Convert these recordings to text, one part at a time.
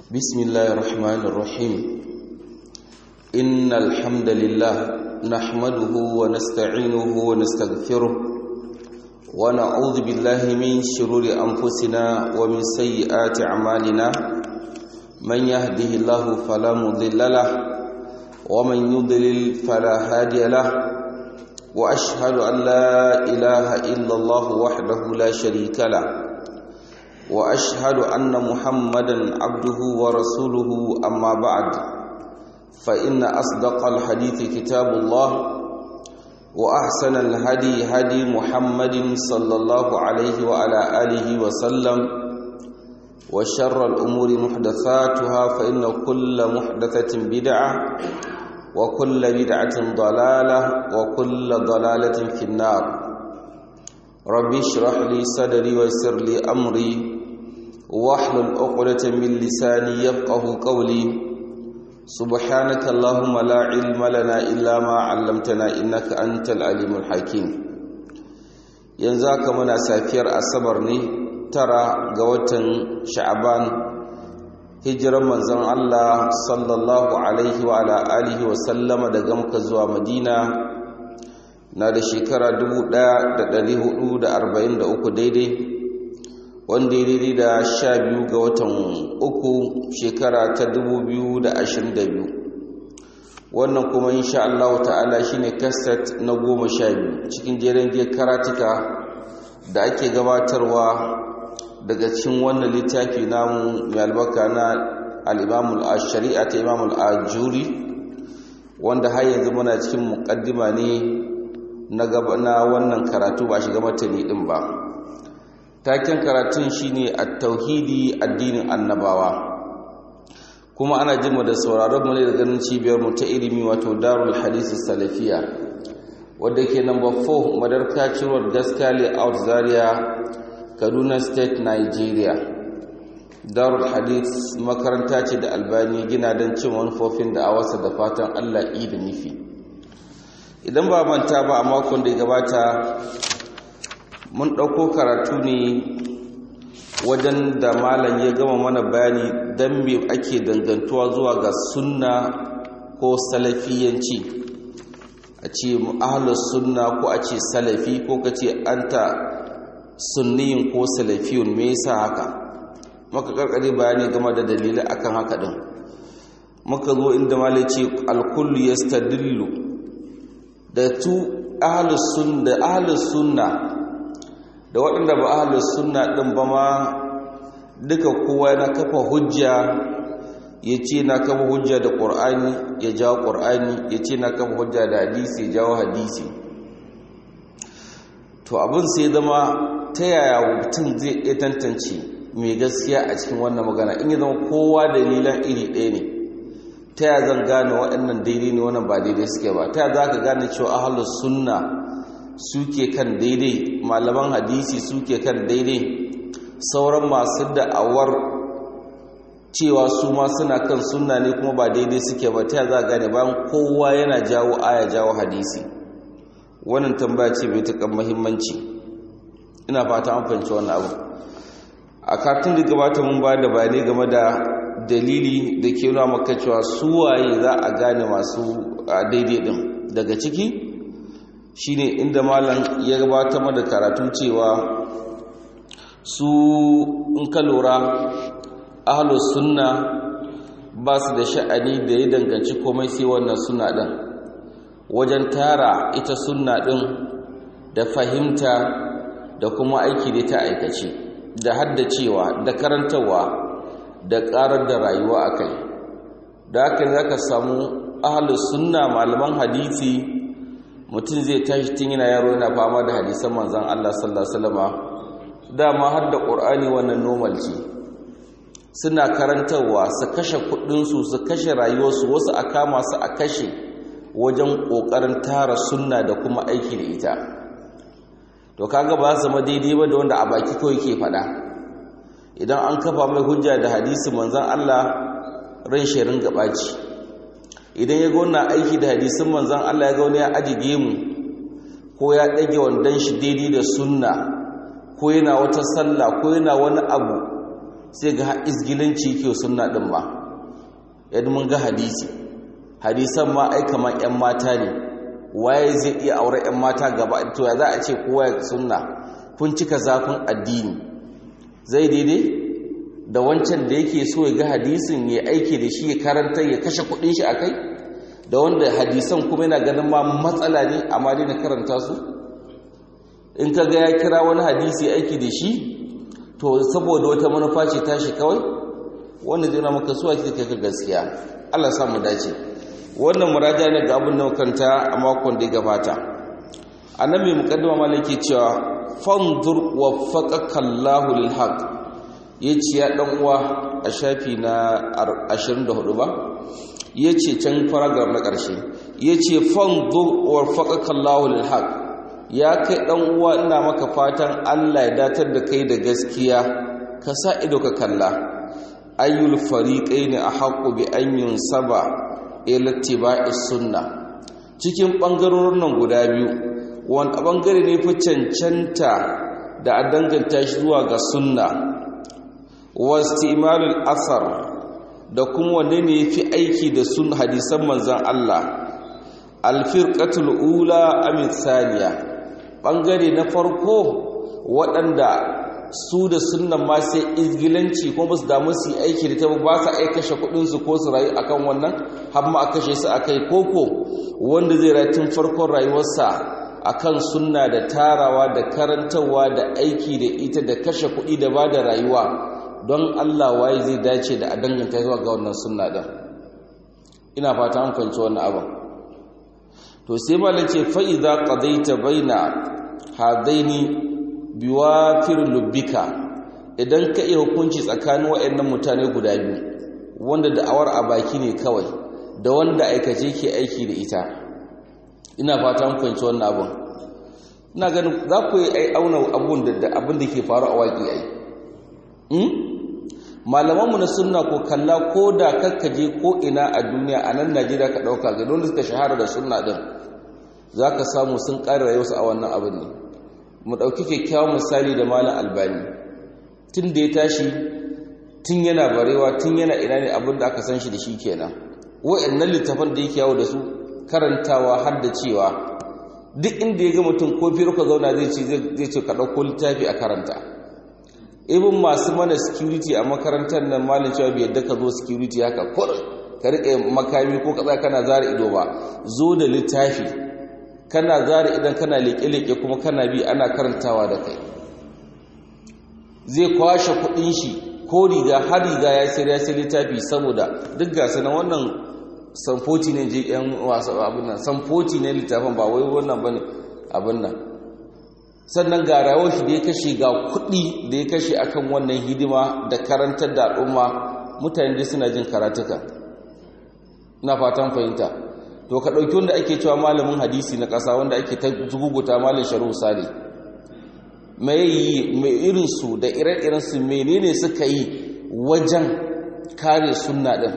بسم الله الرحمن الرحيم إن الحمد لله نحمده ونستعينه ونستغفره ونعوذ بالله من شرور أنفسنا ومن سيئات أعمالنا من يهده الله فلا مضل له ومن يضلل فلا هادي له وأشهد أن لا إله إلا الله وحده لا شريك له واشهد ان محمدا عبده ورسوله اما بعد فان اصدق الحديث كتاب الله واحسن الهدي هدي محمد صلى الله عليه وعلى اله وسلم وشر الامور محدثاتها فان كل محدثه بدعه وكل بدعه ضلاله وكل ضلاله في النار ربي اشرح لي صدري ويسر لي امري واحلل عقدة من لساني يفقه قولي سبحانك اللهم لا علم لنا إلا ما علمتنا إنك أنت العليم الحكيم ينزاك منا سافير أصبر ني ترى قوة شعبان hijiran manzon Allah sallallahu alaihi wa ala alihi wa sallama daga Makka zuwa Madina na da shekara 1443 daidai wanda ya daidai da sha biyu ga watan uku shekara ta dubu biyu da ashirin da biyu wannan kuma insha Allah ta'ala shine kaset na goma sha biyu cikin jerin je karatuka da ake gabatarwa daga cikin wannan littafi namu mai albarka na al-imamul shari'a ta imamul ajuri wanda har yanzu muna cikin muqaddima ne na wannan karatu ba shiga matani din ba taken karatun shine at-tauhidi addinin annabawa kuma ana jin mu da sauraron mu ne da ganin cibiyar mu ta ilimi wato Darul Hadith Salafiya wadda ke number 4 Madarka Road Gaskali Out Zaria Kaduna State Nigeria Darul Hadith makaranta ce da Albani gina don cin manufofin da awasa da fatan Allah yi da nufi idan ba manta ba a makon da ya gabata mun ɗauko karatu ne wajen da malam ya gama mana bayani don me ake dangantuwa zuwa ga sunna ko salafiyanci a ce ahalus sunna ko a ce salafi ko ka ce anta sunniyin ko salafiyun me yasa haka maka karkare bayani game da dalilai akan haka din muka zo inda malam ce alkullu yastadillu da tu ahalus sunna da ahalus sunna da waɗanda ba ahalus sunna ɗin ba ma duka kowa na kafa hujja ya ce na kafa hujja da ƙur'ani ya jawo ƙur'ani ya ce na kafa hujja da hadisi ya jawo hadisi to abin sai zama ta yaya mutum zai iya tantance mai gaskiya a cikin wannan magana in ya zama kowa dalilan iri ɗaya ne ta yaya zan gane waɗannan daidai ne wannan ba daidai suke ba ta yaya za ka gane cewa ahalus sunna suke kan daidai malaman hadisi suke kan daidai sauran masu da'awar cewa su ma suna kan sunna ne kuma ba daidai suke ba ta za gane bayan kowa yana jawo aya jawo hadisi wannan tambaya ce mai takan muhimmanci ina fata an fahimci wannan abu a katin da gabata mun ba da bayanai game da dalili da ke nuna maka cewa su waye za a gane masu daidai din daga ciki shine inda malam ya gabatar mana karatu cewa su in ka lura ahlus sunna ba su da sha'ani da ya danganci komai sai wannan sunna din wajen tara ita sunna din da fahimta da kuma aiki da ta aikace da haddacewa da karantarwa da karar da rayuwa akai da haka zaka samu ahlus sunna malaman hadisi mutum zai tashi tun yana yaro yana fama da hadisan manzan Allah sallallahu alaihi wasallam dama har da Qur'ani wannan normal ce suna karantarwa su kashe kudin su su kashe rayuwarsu wasu a kama su a kashe wajen kokarin tara sunna da kuma aiki da ita to kaga ba zama daidai ba da wanda a baki kawai ke fada idan an kafa mai hujja da hadisi manzan Allah ran shirin gabaci idan ya ga wannan aiki da hadisin manzan Allah ya ga wani ya ajiye mu ko ya ɗage wandon shi daidai da sunna ko yana wata sallah ko yana wani abu sai ga izgilanci ke sunna din ba yadda mun ga hadisi hadisan ma ai kamar yan mata ne waye zai iya aure yan mata gaba to ya za a ce kowa ya sunna kun cika zafin addini zai daidai da wancan da yake so ya ga hadisin ya aiki da shi ya karanta ya kashe kudin shi akai da wanda hadisan kuma yana ganin ma matsala ne amma dai na karanta su in ka ga ya kira wani hadisi aiki da shi to saboda wata manufa ce tashi kawai wanda zai maka suwa ke kai ka gaskiya Allah sa mu dace wannan muraja ne ga abin da kanta a makon da ya gabata annabi muqaddima malaki cewa fanzur waffaqaka Allahu lil haqq yace ya dan uwa a shafi na 24 ba yace can paragraph na karshe yace fanzur waffaqaka Allahu lil haqq ya kai dan uwa ina maka fatan Allah ya datar da kai da gaskiya ka sa ido ka kalla ayyul fariqaini ahqqu bi an yunsaba ila ittiba'is sunna cikin bangarorin nan guda biyu wanda bangare ne fi cancanta da a danganta shi zuwa ga sunna wastimalul asar da kuma wanne ne fi aiki da sun hadisan manzon Allah alfirqatul ula amin saniya bangare na farko waɗanda su da sunnan ma sai izgilanci kuma su damu su yi aiki da ta ba su ai kashe kudinsu ko su rayu akan wannan har ma a kashe su akai koko wanda zai rayu tun farkon rayuwarsa akan sunna da tarawa da karantarwa da aiki da ita da kashe kuɗi da ba da rayuwa don Allah waye zai dace da a danganta zuwa ga wannan sunna din ina fata an fahimci wannan abin to sai malam ce fa idza qadaita baina hadaini biwafir lubbika idan ka iya hukunci tsakanin waɗannan mutane guda biyu wanda da'awar a baki ne kawai da wanda aikace ke aiki da ita ina fata mun fahimci wannan abun ina ganin za ku yi ai auna abun da abin da ke faru a waƙi ai hmm? malamanmu na sunna ko kalla ko da kakkaje ko ina a duniya a nan najeriya ka ɗauka ga don suka shahara da sunna ɗin za ka samu sun ƙara rayuwarsu a wannan abin ne mu ɗauki kyakkyawan misali da malam albani tun da ya tashi tun yana barewa tun yana ina ne abin da aka san shi da shi kenan wa'annan littafan da yake yawo da su karantawa har da cewa duk inda ya ga mutum ko fiye ka zauna zai ce zai ce ka ɗauko littafi a karanta ibin masu mana security a makarantar nan malin cewa bai yadda ka zo security haka kurin ka riƙe makami ko ka kana zara ido ba zo da littafi kana zara idan kana leƙe-leƙe kuma kana bi ana karantawa da kai zai kwashe kuɗin shi ko riga har riga ya sai ya sai littafi saboda duk gasa na wannan samfoti ne je yan wasu abin nan samfoti ne littafin ba wai wannan bane abin nan sannan ga rawar shi da ya kashe ga kuɗi da ya kashe akan wannan hidima da karantar da al'umma mutane dai suna jin karatuka ina fatan fahimta to ka ɗauki wanda ake cewa malamin hadisi na ƙasa wanda ake ta zuguguta malin sharu sale mai yi mai irinsu da ire-irensu menene suka yi wajen kare sunna ɗin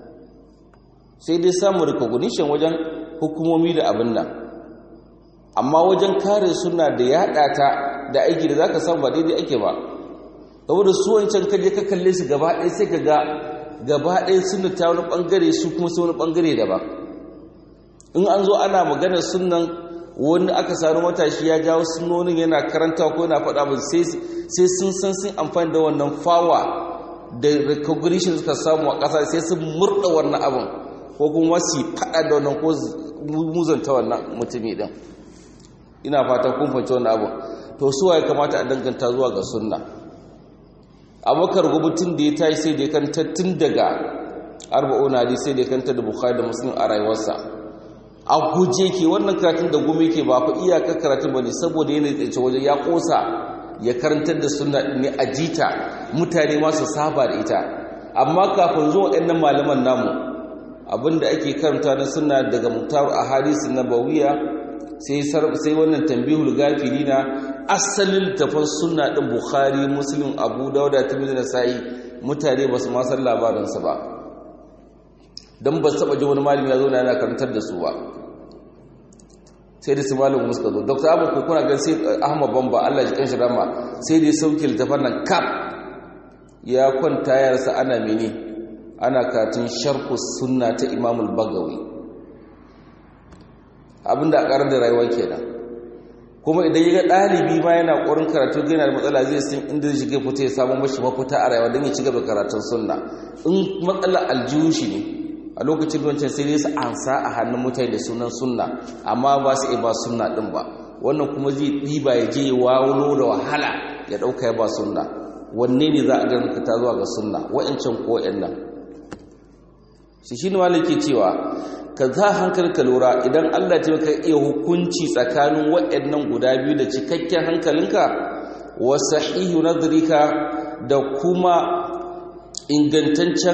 sai dai samun recognition wajen hukumomi da abin nan amma wajen kare sunna da yaɗa ta da aiki da za ka samu ba daidai ake ba saboda su wancan kaje ka kalle su gaba ɗaya sai ka ga gaba ɗaya sunna ta wani ɓangare su kuma sai wani ɓangare daban in an zo ana magana sunan wani aka sami matashi ya jawo sunonin yana karanta ko yana faɗa ba sai sun san sun amfani da wannan fawa da recognition suka samu a ƙasa sai sun murɗa wannan abin ko kuma su faɗa da wannan ko muzanta wannan mutumi ɗin ina fatan kun fahimci wannan abin to su ya kamata a danganta zuwa ga sunna abokar rubutun da ya tashi sai da ya kanta tun daga arba'una hadisi sai da ya kanta da bukhari da muslim a rayuwarsa a guje ke wannan karatun da gome ke ba fa iyakar karatun ba ne saboda yana tsaye waje ya kosa ya karantar da suna ne a jita mutane masu saba da ita amma kafin zuwa ɗannan malaman namu abinda ake karanta na suna daga mutar a hadisi na bawiya sai wannan tambihul gafili na asalin tafan suna ɗin bukhari muslim abu dauda timizu na sa'i mutane ba su masar labarinsa ba don ba su taɓa ji wani malami ya zo na yana karantar da su ba sai da su malamin muska zo dr abu kuna gan sai ahmad bamba allah ji kanshi rama sai da ya sauke littafan nan kaf ya kwanta yarsa ana mene ana katin sharhu sunna ta imamul bagawi abinda a karar da rayuwa kenan kuma idan ya ga ɗalibi ma yana ƙorin karatu yana da matsala zai san inda zai shiga fita ya samu mashi mafita a rayuwa don ya ci gaba karatun sunna in matsala aljihu shi ne a lokacin wancan sai dai su ansa a hannun mutane da sunan sunna amma ba su iya ba sunna ɗin ba wannan kuma zai ɗiba ya je ya wawulo da wahala ya ɗauka ya ba sunna wanne ne za a ganin ka ta zuwa ga sunna wa'ancan ko nan shi shi ne malaki cewa ka za hankali ka lura idan Allah ta ka iya hukunci tsakanin waɗannan guda biyu da cikakken hankalinka wa sahihu nadrika da kuma ingantaccen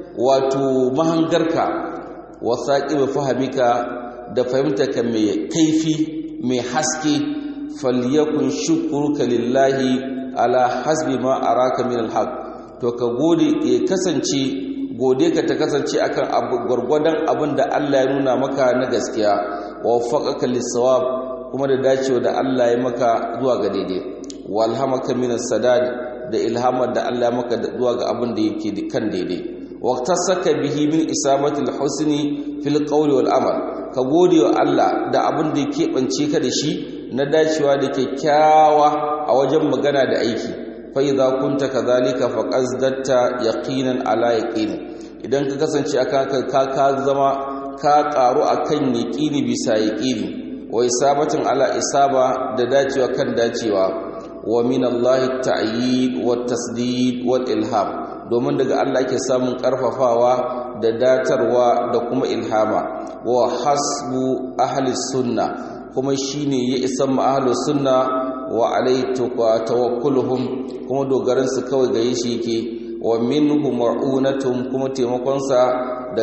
wato mahangarka wa saqibu fahimika da fahimtarka mai kaifi mai haske falyakun shukruka lillahi ala hasbi ma araka min alhaq to ka gode ya kasance gode ka ta kasance akan gwargwadon abin da Allah ya nuna maka na gaskiya wa faqaka lisawab kuma da dacewa da Allah ya maka zuwa ga daidai walhamaka min sadad da ilhamar da Allah ya maka zuwa ga abin da yake kan daidai waqtasaka bihi min isamatil husni fil qawli wal amal ka gode wa Allah da abin da yake bance ka da shi na dacewa da kyakkyawa a wajen magana da aiki fa idza kunta kadhalika faqazdatta yaqinan ala yaqini idan ka kasance aka ka ka zama ka karu akan yaqini bisa yaqini wa isabatin ala isaba da dacewa kan dacewa wa min Allah ta'yid wa tasdid wal ilham domin daga Allah ke samun karfafawa da datarwa da kuma ilhama wa hasbu ahli sunna kuma shine ya isa ma ahli sunna wa alaitu tawakkuluhum kuma dogaran su kawai ga yi shi yake wa minhu ma'unatun kuma taimakonsa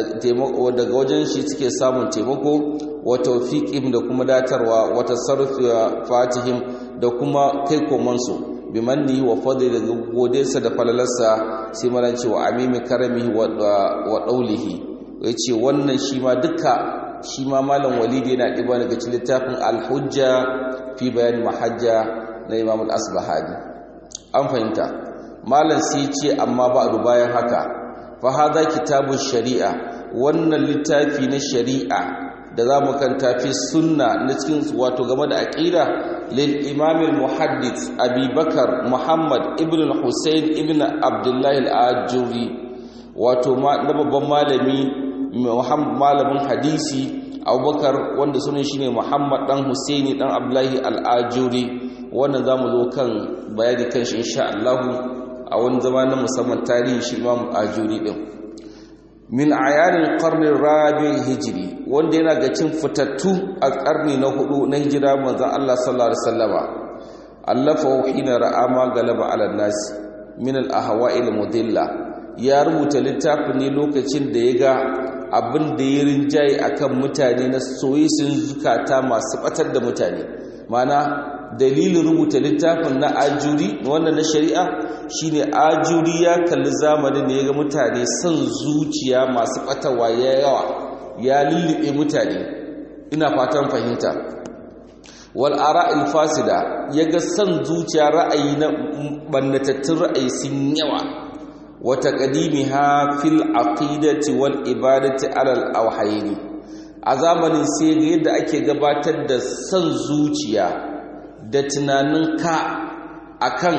daga wajen shi suke samun taimako wa tawfiqihim da kuma datarwa wa tasarrufi fatihim da kuma kai komansu bi manni wa fadli da godesa da falalarsa sai malan cewa amimi karamihi wa daulihi yace wannan shi ma duka shi ma malam walidi yana diba daga cikin littafin al-hujja fi bayan mahajja na imam al-asbahani an fahimta malam sai ce amma ba bayan haka fa hadha kitabun shari'a wannan littafi na shari'a da za mu kanta fi sunna na cikin wato game da aqida lil imam al muhaddith abi bakar muhammad ibn al husayn ibn abdullah al ajuri wato na babban malami malamin hadisi abubakar wanda sunan shine muhammad dan husaini dan abdullahi al ajuri wannan zamu zo kan bayani kan shi insha Allah a wani zama na musamman tarihi shi imam ajuri din min ayanin karnin rabi hijiri wanda yana ga cin fitattu a karni na hudu na hijira manzan Allah sallallahu alaihi wasallama allafa hina ra'ama galaba ala nasi min al ahwa'il mudilla ya rubuta littafin ne lokacin da ya ga abin da ya rinjaye akan mutane na soyisin zukata masu batar da mutane mana dalilin rubuta littafin na ajuri wannan na shari'a shine ajuri ya kalli zamanin da ya ga mutane son zuciya masu batawa ya yawa ya lullube mutane ina fatan fahimta wal ara'il fasida ya ga son zuciya ra'ayi na bannatattun ra'ayi sun yawa wa taqdimiha fil aqidati wal ibadati ala al awhayni a zamanin sai ga yadda ake gabatar da son zuciya da tunanin ka akan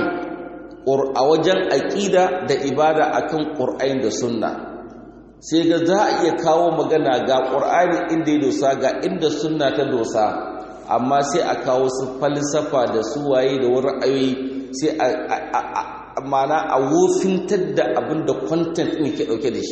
a wajen aƙida da ibada akan ƙur'ani da sunna sai ga za a iya kawo magana ga ƙur'ani inda ya dosa ga inda sunna ta dosa amma sai a kawo su falsafa da su waye da wani ra'ayoyi sai a mana a wofintar da abin da content ne ke ɗauke da shi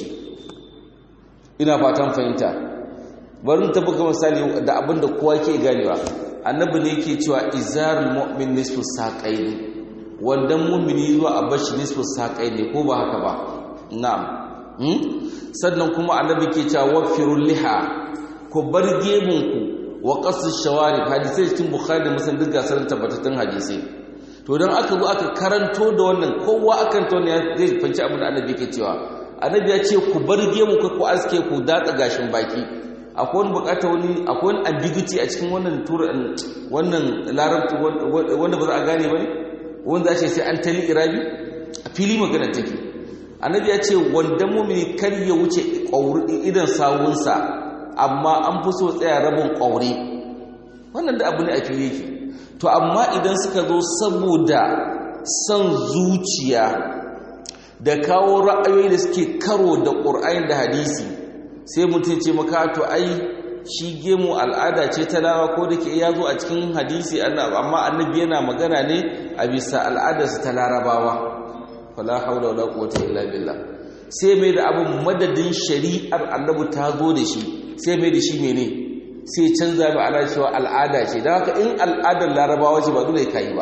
ina fatan fahimta bari ta buga misali da abin da kowa ke ganewa annabi ne yake cewa izarul mu'min nisfu saqaini wandan mu'mini zuwa a bashi nisfu saqaini ko ba haka ba na'am hmm? sannan kuma annabi ke cewa wafirul liha ku bar gemun ku wa qasu shawarib hadisi cikin bukhari da muslim duk gasar tabbatattun hadisi to dan aka zo aka karanto da wannan kowa akan to ne zai fanci abin da annabi ke cewa annabi ya ce ku bar gemun ku ku aske ku datsa gashin baki akwai wani bukata wani akwai wani ambiguity a cikin wannan wannan larabci wanda ba za a gane ba ne wanda za sai an tali irabi a fili magana take annabi ya ce wanda mumini kar ya wuce idan sawunsa amma an fi so tsaya rabin ƙauri wannan da abu ne a fili yake to amma idan suka zo saboda son zuciya da kawo ra'ayoyi da suke karo da ƙur'ayin da hadisi sai mutum ce maka to ai shi gemu al'ada ce ta lawa ko da ke ya zo a cikin hadisi amma annabi yana magana ne a bisa al'adarsa ta larabawa fala haula wala quwwata illa billah sai mai da abin madadin shari'ar annabi ta zo da shi sai mai da shi mene sai canza mai ana cewa al'ada ce don haka in al'adar larabawa ce ba dole ka yi ba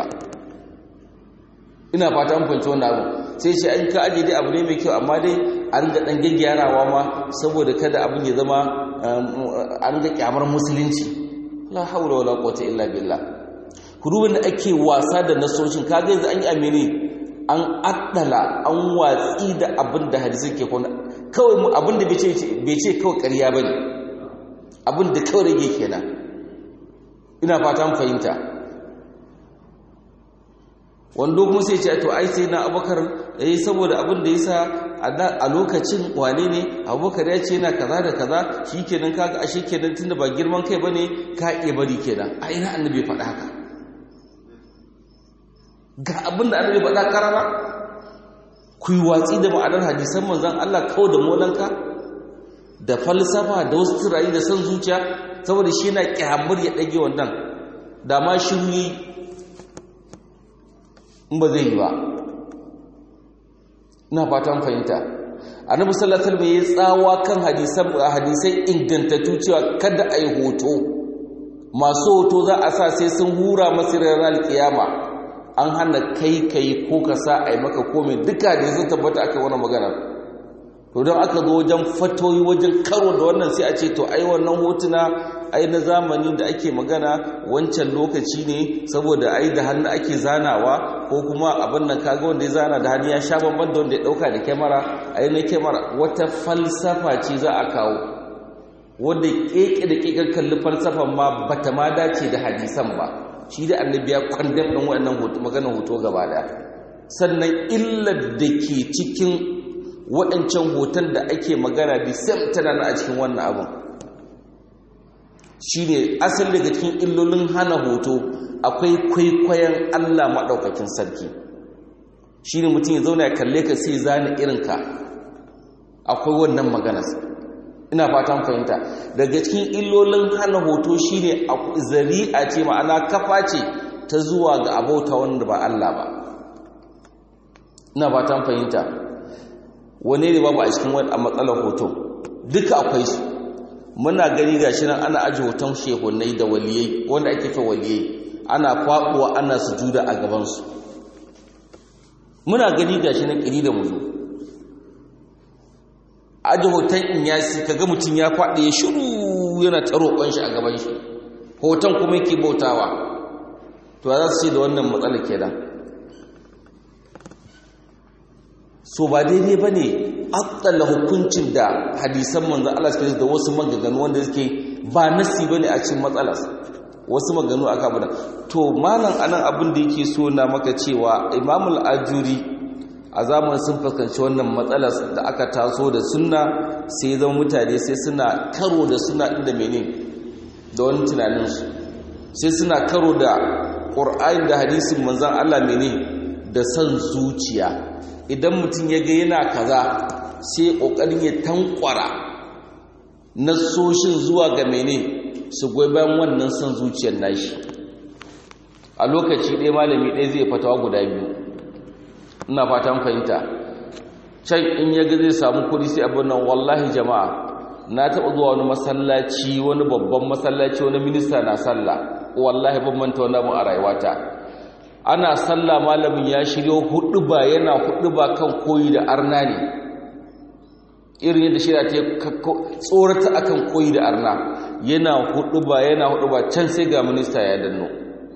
ina fata an fahimci wannan abu sai ce an ka aje dai abu ne mai kyau amma dai an ga dan gyarawa ma saboda kada abin ya zama an ga kyamar musulunci la haula wala quwwata illa billah hudubin da ake wasa da nasoshin kaga yanzu an yi amini an addala an watsi da abin da hadisi ke kwana kawai mu abin da bai ce kawai ƙarya bane abin da kawai rage kenan ina fata an fahimta wando kuma sai ce to ai sai na abubakar eh saboda abin da yasa a lokacin wane ne abubakar ya ce yana kaza da kaza shikenan kaga ashe kenan tunda ba girman kai bane ka iya bari kenan a ina annabi faɗa haka ga abin da annabi faɗa karara ku yi watsi da ma'anar hadisan manzon Allah kawai da molanka da falsafa da wasu turayi da san zuciya saboda shi yana kyamar ya ɗage wannan da ma shiru in ba zai yi ba ina fatan fahimta annabi sallallahu alaihi wasallam ya tsawa kan hadisan hadisai ingantattu cewa kada a yi hoto masu hoto za a sa sai sun hura masu ranar kiyama an hana kai kai ko ka sa a yi maka komai duka da sun tabbata aka wani magana to don aka zo wajen fatoyi wajen karo da wannan sai a ce to ai wannan hotuna ai na zamani da ake magana wancan lokaci ne saboda ai da hannu ake zanawa ko kuma abin nan kaga wanda ya zana da hannu ya sha bamban da wanda ya dauka da kyamara ai na kyamara wata falsafa ce za a kawo wanda keke da kekar kalli falsafan ma bata ma dace da hadisan ba shi da annabi ya kwandam din wannan hoto maganar hoto gaba da sannan illar da ke cikin waɗancan hoton da ake magana da sam tana na a cikin wannan abin shi ne asali daga cikin illolin hana hoto akwai kwaikwayon allah maɗaukakin sarki shi ne mutum ya zauna ya kalle ka sai zane irinka akwai wannan maganas ina fatan fahimta daga cikin illolin hana hoto shi ne zari'a ce ma'ana kafa ce ta zuwa ga abauta wanda ba allah ba ina fatan fahimta wane ne babu a cikin wani a matsalar hoto duka akwai su muna gani ga shi nan ana aji hoton shehunai da waliyai wanda ake fa waliyai ana kwaɓuwa ana sujuda a gabansu muna gani ga shi nan ƙiri da muzu aji hoton inyasi kaga mutum ya kwaɗe ya shiru yana ta roƙon shi a gaban shi hoton kuma yake bautawa to za su ce da wannan matsalar kenan so ba daidai ba ne atsala hukuncin da hadisan manzan Allah suke da wasu magaganu wanda suke ba nasi ba ne a cikin matsalas wasu maganu aka bada to malam anan abin da yake so na maka cewa imamul ajuri a zamanin sun fuskanci wannan matsalas da aka taso da sunna sai zama mutane sai suna karo da suna inda mene da wani tunaninsu sai suna karo da ƙur'ayin da hadisin manzan Allah mene da son zuciya idan mutum ya ga yana kaza sai ƙoƙarin ya tankwara nasoshin zuwa ga mene su goyi bayan wannan son zuciyar nashi a lokaci ɗaya malami ɗaya zai fatawa guda biyu ina fatan fahimta can in ya ga zai samu kuɗi sai abin nan wallahi jama'a na taɓa zuwa wani masallaci wani babban masallaci wani minista na sallah wallahi ban manta wani abin a rayuwata ana sallah malamin ya shiryo hudu ba yana hudu ba kan koyi da arna ne irin yadda shirya ta tsorata akan koyi da arna yana hudu ba yana hudu ba can sai ga minista ya danno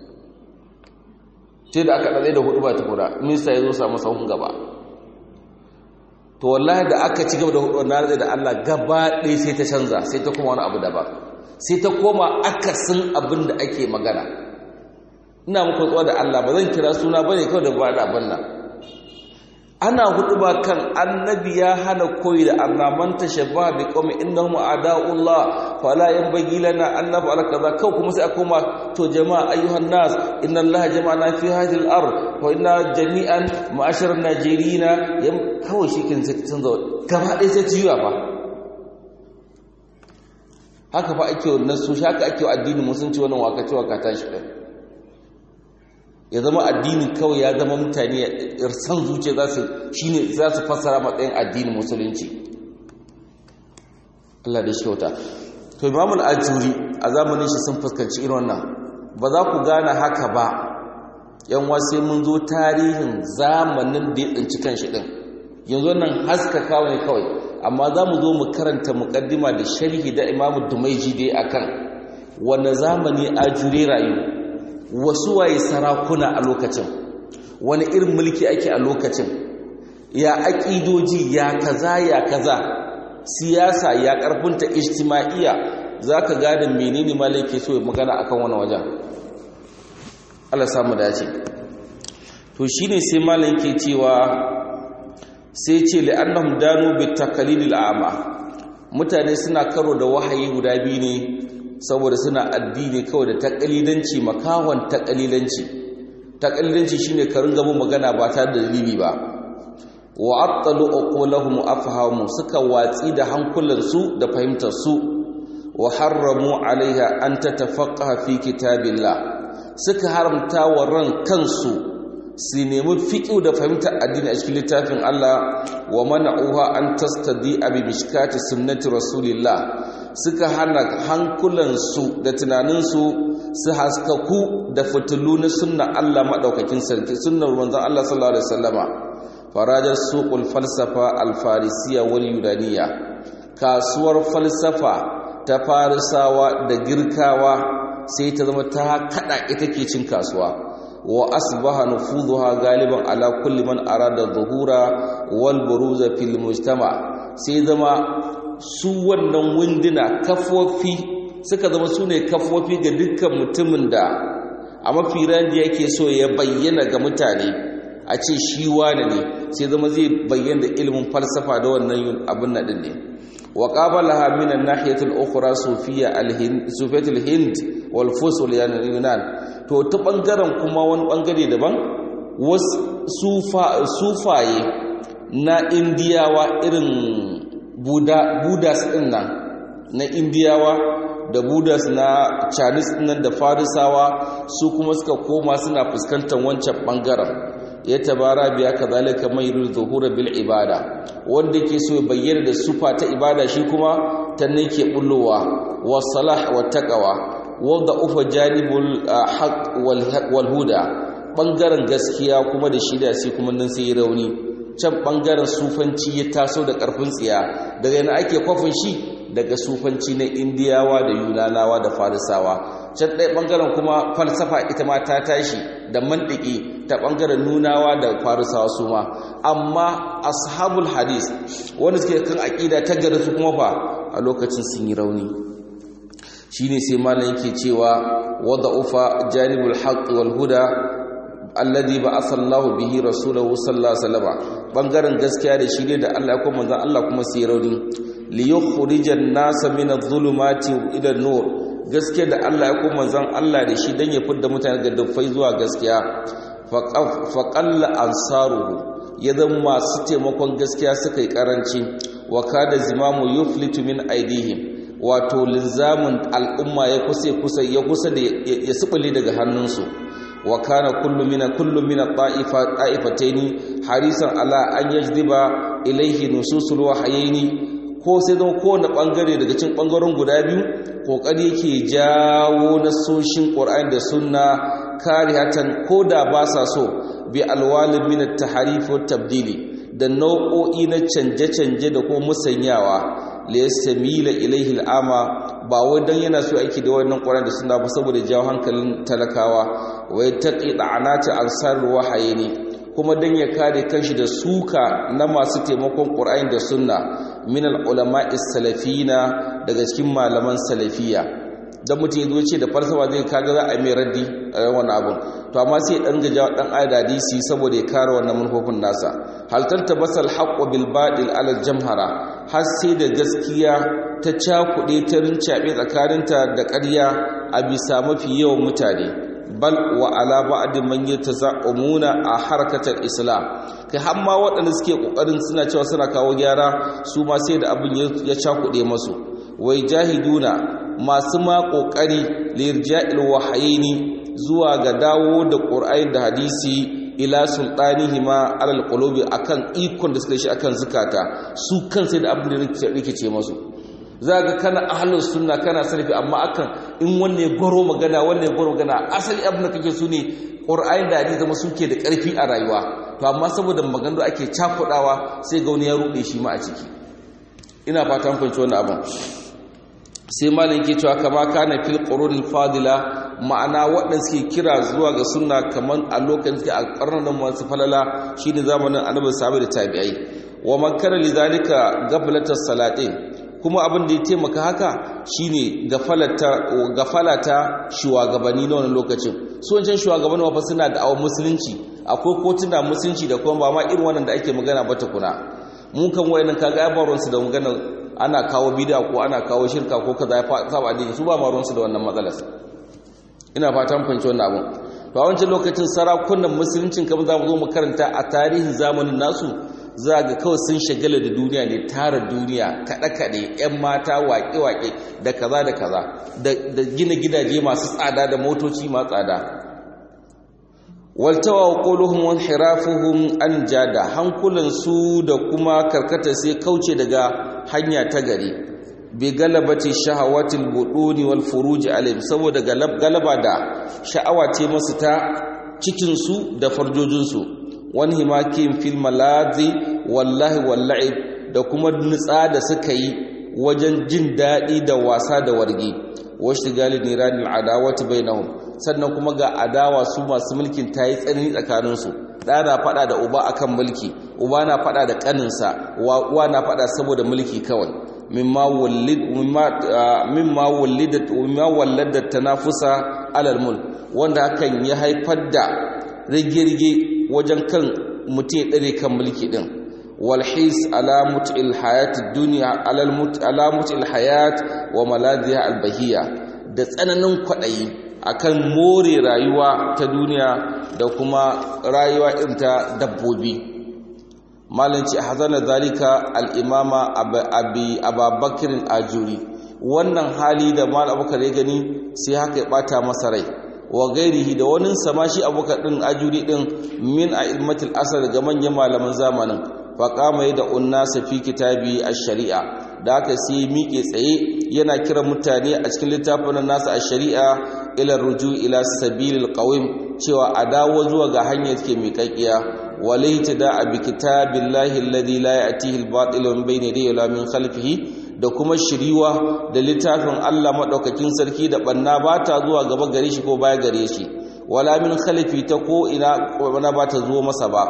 sai da aka ɗaɗe da hudu ba ta kura minista ya zo samu sahun gaba to wallahi da aka ci gaba da hudu na da Allah gaba ɗaya sai ta canza sai ta koma wani abu daban sai ta koma akasin abin da ake magana ina muku tsawa da Allah ba zan kira suna bane kawai da ba da abin nan ana hudu ba kan annabi ya hana koyi da annaman tashabbaha bi qawmi innahum a'da'ullah fala yanbaghi lana an naf'ala kaza kau kuma sai akoma to jama'a ayyuhan nas inna allaha jama'ana fi hadhihi al-ard wa inna jami'an ma'ashar najirina kawai shi kin sai canza gaba ɗaya sai ciwa fa haka fa ake wannan su haka ake addinin musulunci wannan waka cewa ka tashi ɗin ya zama addini kawai ya zama mutane san zuciya za su shine za su fassara matsayin addinin musulunci Allah da shi kyauta to Imam al-Ajuri a zamanin shi sun fuskanci irin wannan ba za ku gane haka ba yan sai mun zo tarihin zamanin da ya tsinci kanshi din yanzu nan haskaka ne kawai amma za mu zo mu karanta muqaddima da sharhi da Imam Dumaiji dai akan wanne zamani Ajuri rayu wasu waye sarakuna a lokacin wani irin mulki ake a lokacin ya aƙidoji ya kaza ya kaza siyasa ya ƙarfinta ijtima'iyya za ka gada menene malai ke so magana akan wani wajen Allah samu dace to shine sai malai ke cewa sai ce li'annahum danu bi taqlidil a'ma mutane suna karo da wahayi guda biyu ne saboda suna addini kawai da takalilanci makawan takalilanci takalilanci shine ka ringa mun magana ba tare da dalili ba wa attalu uqulahum afhamu suka watsi da hankulansu da fahimtar su wa harramu alaiha an tatafaqaha fi kitabillah suka haramta wa ran kansu su nemi fiqhu da fahimtar addini a cikin littafin Allah wa mana'uha an tastadi bi mishkati sunnati rasulillah suka hana hankulansu da tunaninsu su haskaku da fitilu na sunna Allah maɗaukakin sarki sunnar manzon Allah sallallahu alaihi wasallama farajar suqul falsafa al-farisiyya wal yunaniya kasuwar falsafa ta farisawa da girkawa sai ta zama ta kada ita ke cin kasuwa wa asbaha nufuzuha galiban ala kulli man arada dhuhura wal buruza fil mujtama sai zama su wannan wunduna kafofi suka zama su ne kafofi ga dukkan mutumin da a mafi randi yake so ya bayyana ga mutane a ce shi wane ne sai zama zai bayyana ilimin falsafa da wannan abin nadin ne wa qabalaha min an-nahiyati al-ukhra sufiyya al-hind sufiyatul hind wal fusul yunan to ta bangaren kuma wani bangare daban wasu sufaye na indiyawa irin budas ɗin nan na indiyawa da budas na chinese ɗin nan da farisawa su kuma suka koma suna fuskantar wancan ɓangaren ya tabara biya ka zalika mai zuhura bil ibada wanda ke so ya bayyana da sufa ta ibada shi kuma ta ne ke bullowa wa salah wa taqwa wanda ufa janibul haqq wal huda ɓangaren gaskiya kuma da shida sai kuma nan sai rauni can ɓangaren sufanci ya taso da ƙarfin tsiya daga yana ake kwafin shi daga sufanci na indiyawa da yunanawa da farisawa can ɗaya ɓangaren kuma falsafa ita ma ta tashi da mandiki ta ɓangaren nunawa da farisawa su ma amma ashabul hadis wanda suke kan aƙida ta gari su kuma fa a lokacin sun yi rauni shine sai malam yake cewa wadda ufa janibul haqq wal huda alladhi ba'atha Allah bihi rasulahu sallallahu alaihi wasallam bangaren gaskiya da shi ne da Allah ya kuma manzon Allah kuma sai rauni li yukhrijan nasa min adh-dhulumati ila an-nur gaskiya da Allah ya kuma manzon Allah da shi dan ya fidda mutane ga dufai zuwa gaskiya fa qalla ansaruhu ya zama masu taimakon gaskiya suka yi karanci wa kada zimamu yuflitu min aidihim wato linzamin al'umma ya kusa kusa ya kusa da ya subule daga hannunsu wa kana kullu mina kullu mina ta'ifa ta'ifataini harisan ala an yajdiba ilaihi nususul wahayaini ko sai don kowane bangare daga cikin bangaren guda biyu kokari yake jawo nasoshin qur'ani da sunna karihatan koda ba sa so bi alwalin min at-tahrif wa tabdili da nau'o'i na canje-canje da kuma musanyawa liyastamila ilaihi al'ama ba wai dan yana so aiki da wannan Qur'ani da sunna ba saboda jawo hankalin talakawa wai taqi da'anati ansar wahayini kuma dan ya kare kanshi da suka na masu taimakon Qur'ani da sunna min al-ulama salafina daga cikin malaman salafiya dan mutum yazo ce da falsafa zai kaga za a mai raddi a wannan abun to amma sai dan gaja dan ayat hadisi saboda ya kare wannan manufofin nasa hal tantabasal haqqu bil batil ala jamhara har sai da gaskiya ta cakuɗe ta rincaɓe tsakaninta da ƙarya a bisa mafi yawan mutane bal wa ala ba'din man yataza'umuna a harkatar islam kai har ma waɗanda suke ƙoƙarin suna cewa suna kawo gyara su ma sai da abin ya cakuɗe masu wai jahiduna masu ma ƙoƙari lirja'il wahayaini zuwa ga dawo da ƙur'ani da hadisi ila sultanihi ma alal qulubi akan ikon da suka shi akan zukata su kan sai da abin da rikice masu za ga kana ahlus sunna kana salafi amma akan in wanne ya goro magana wanne ya goro magana asali abin da kake su ne qur'ani da hadisi zama suke da karfi a rayuwa to amma saboda maganganu ake cakudawa sai ga wani ya rude shi ma a ciki ina fatan fahimci wannan abin sai malam ke cewa kama kana fil qurunil fadila ma'ana waɗanda suke kira zuwa ga sunna kaman a lokacin da a karnan masu falala shine zamanin annabi sahabbai da tabi'ai wa man kana lidhalika gablatas salatin kuma abin da ya taimaka haka shine gafalata gafalata shugabanni na wannan lokacin su wancan shugabanni ma fa suna da awon musulunci akwai kotuna musulunci da kuma ba ma irin wannan da ake magana ba tukuna mun kan wayannan kaga ya baron su da magana ana kawo bid'a ko ana kawo shirka ko kaza ya saba addini su ba ma ruwan su da wannan matsalar ina fatan fahimci wannan abun to a wancan lokacin sarakunan musuluncin kamar za mu zo mu karanta a tarihin zamanin nasu za ga kawai sun shagala da duniya ne tara duniya kaɗe-kaɗe 'yan mata waƙe-waƙe da kaza da kaza da gina gidaje masu tsada da motoci masu tsada waltawa wa ƙoluhun wani hirafuhun an jada hankulansu da kuma karkata sai kauce daga hanya ta gari bi galabati shahawatil buduni wal furuji alim saboda galaba da sha'awa ce masu ta cikinsu da farjojinsu wani himakin fil malazi wallahi walla'ib da kuma nutsa da suka yi wajen jin daɗi da wasa da wargi wasu gali niranin adawati bainahum sannan kuma ga adawa su masu mulkin ta yi tsanani tsakaninsu ɗa na faɗa da uba akan mulki uba na faɗa da ƙaninsa uwa na faɗa saboda mulki kawai mimma walladat tanafusa alal mulk wanda hakan ya haifar da rige-rige wajen kan mutum ya ɗare kan mulki ɗin walhis alamut ilhayat duniya alamut ilhayat wa maladiya albahiya da tsananin kwaɗayi akan more rayuwa ta duniya da kuma rayuwa irin ta dabbobi malanci a hazana zalika al'imama ababakirin ajuri wannan hali da mal abubakar ya gani sai haka ya ɓata masa rai wa gairihi da wani sama shi abokan ɗin ajuri ɗin min a ilmatil asar ga manyan malaman zamanin faƙama yi da unnasa fi kitabi a shari'a da aka sai miƙe tsaye yana kiran mutane a cikin littafin nasa a shari'a ila ruju ila sabilil qawim cewa a dawo zuwa ga hanyar ke miƙaƙiya walaita da a bi kitabillahi alladhi la ya'tihi al-batil min bayni yadayhi wa min khalfihi da kuma shiriwa da littafin Allah maɗaukakin sarki da ɓanna ba ta zuwa gaba gare shi ko baya gare shi wala min khalifi ta ko ina ɓanna ba ta zuwa masa ba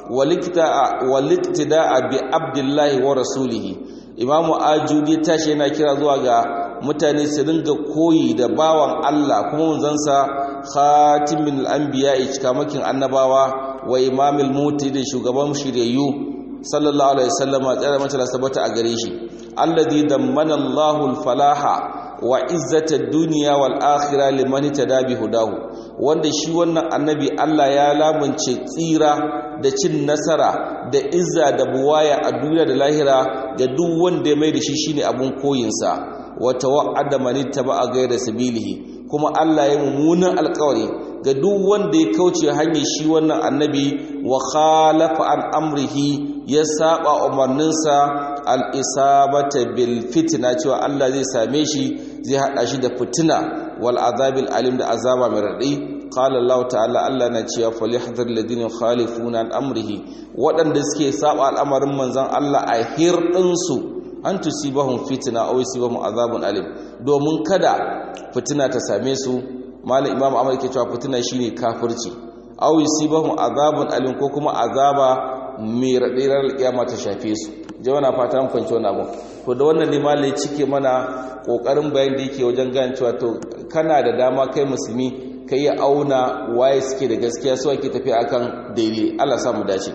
waliktida a bi abdullahi wa rasulihi imamu ajudi tashi yana kira zuwa ga mutane su ringa koyi da bawan Allah kuma munzansa khatimin al'anbiya cikamakin annabawa wa imamil muti da shugaban shiryayyu sallallahu alaihi wasallama tsara mata sabata a gare shi alladhi dammana Allahu al-falaha wa izzata ad-dunya wal akhirah liman tada bi hudahu wanda shi wannan annabi Allah ya lamunce tsira da cin nasara da izza da buwaya a duniya da lahira ga duk wanda ya mai da shi shine abun koyinsa wa tawa'ada man ittaba ghayra sabilihi kuma Allah ya mummunan alƙawari ga duk wanda ya kauce hanyar shi wannan annabi wa khalafa an amrihi ya saba umarninsa al-isabata bil fitna cewa Allah zai same shi zai hada shi da fitina wal azabil alim da azaba mai radi qala Allah ta'ala Allah na cewa falyahdhar alladhina khalifuna an amrihi waɗanda suke saba al'amarin manzon Allah a hirdin su an tusibahum fitna aw yusibahum azabun alim domin kada fitina ta same su malam imam ahmad ke cewa fitina shine kafirci aw yusibahum azabun alim ko kuma azaba mai raɗirar alƙiyama ta shafe su jawana fata an kwanci wani abu to da wannan limali ya cike mana ƙoƙarin bayan da yake wajen gane cewa to kana da dama kai musulmi ka yi auna waye suke da gaskiya su ake tafiya akan daidai Allah sa mu dace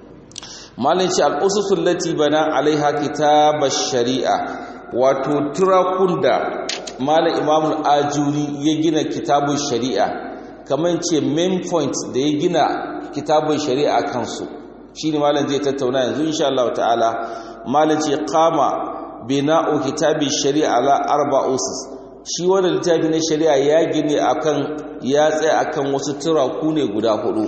malin shi al'ususul lati bana alaiha kitabar shari'a wato turakun da malam imamul ajuri ya gina kitabun shari'a kamar ce main point da ya gina kitabun shari'a kansu shi ne malam zai tattauna yanzu insha Allah ta'ala malam ce kama bina'u kitabin shari'a ala arba usus shi wannan littafi na shari'a ya gine akan ya tsaya akan wasu turaku ne guda hudu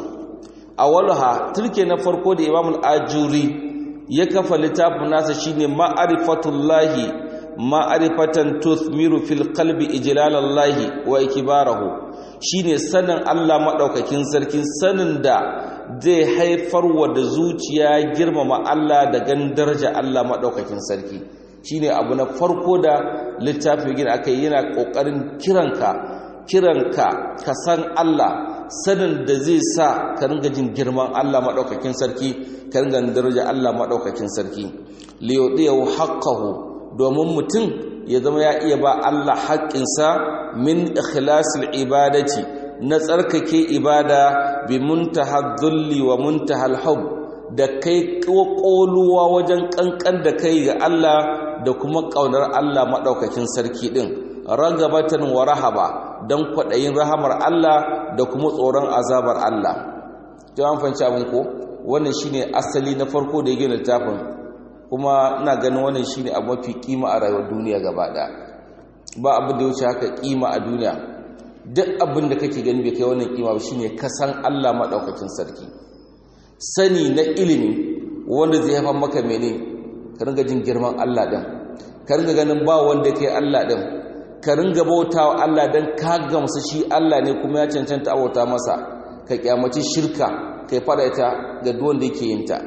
awalha turke na farko da imamul ajuri ya kafa littafin nasa shine ma'rifatullahi ma'rifatan tuthmiru fil qalbi ijlalallahi wa ikbarahu shine sanin Allah madaukakin sarkin sanin da zai haifar wa da zuciya girmama Allah da gan daraja Allah madaukakin sarki shine abu na farko da littafin gina akai yana kokarin kiranka kiranka ka san Allah sanin da zai sa ka ringa jin girman Allah maɗaukakin sarki ka ringa daraja Allah maɗaukakin sarki liyudiyahu haqqahu domin mutum ya zama ya iya ba Allah haƙƙinsa min ikhlasil ibadati na tsarkake ibada bi muntahal dhulli wa muntahal hub da kai ƙoluwa wajen ƙanƙan da kai ga Allah da kuma ƙaunar Allah maɗaukakin sarki ɗin ragabatan wa rahaba don kwaɗayin rahamar Allah da kuma tsoron azabar Allah ta an fanci abin ko wannan shine asali na farko da ya gina littafin kuma ina ganin wannan shine abu mafi kima a rayuwar duniya gaba ɗaya ba abin da ya wuce haka kima a duniya duk abin da kake gani bai kai wannan kima ba shine ka san Allah maɗaukakin sarki sani na ilimi wanda zai haifar maka mene ka ringa jin girman Allah ɗin ka ringa ganin ba wanda kai Allah ɗin ka ringa bauta wa Allah don ka gamsa shi Allah ne kuma ya cancanta abauta masa ka kyamaci shirka kai fada ita ga duwanda yake yin ta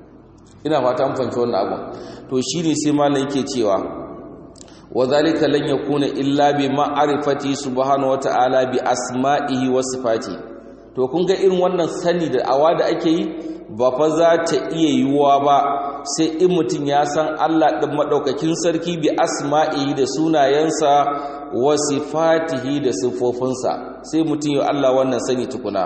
ina fata an fahimci wannan abu to shine sai malam yake cewa wa zalika lan yakuna illa bi ma'rifati subhanahu wata'ala bi asma'ihi wa sifati to kun ga irin wannan sani da awa da ake yi ba fa za ta iya yiwuwa ba sai in mutum ya san Allah ɗin maɗaukakin sarki bi asma'ihi da sunayensa wa sifatihi da siffofinsa sai mutum yi Allah wannan sani tukuna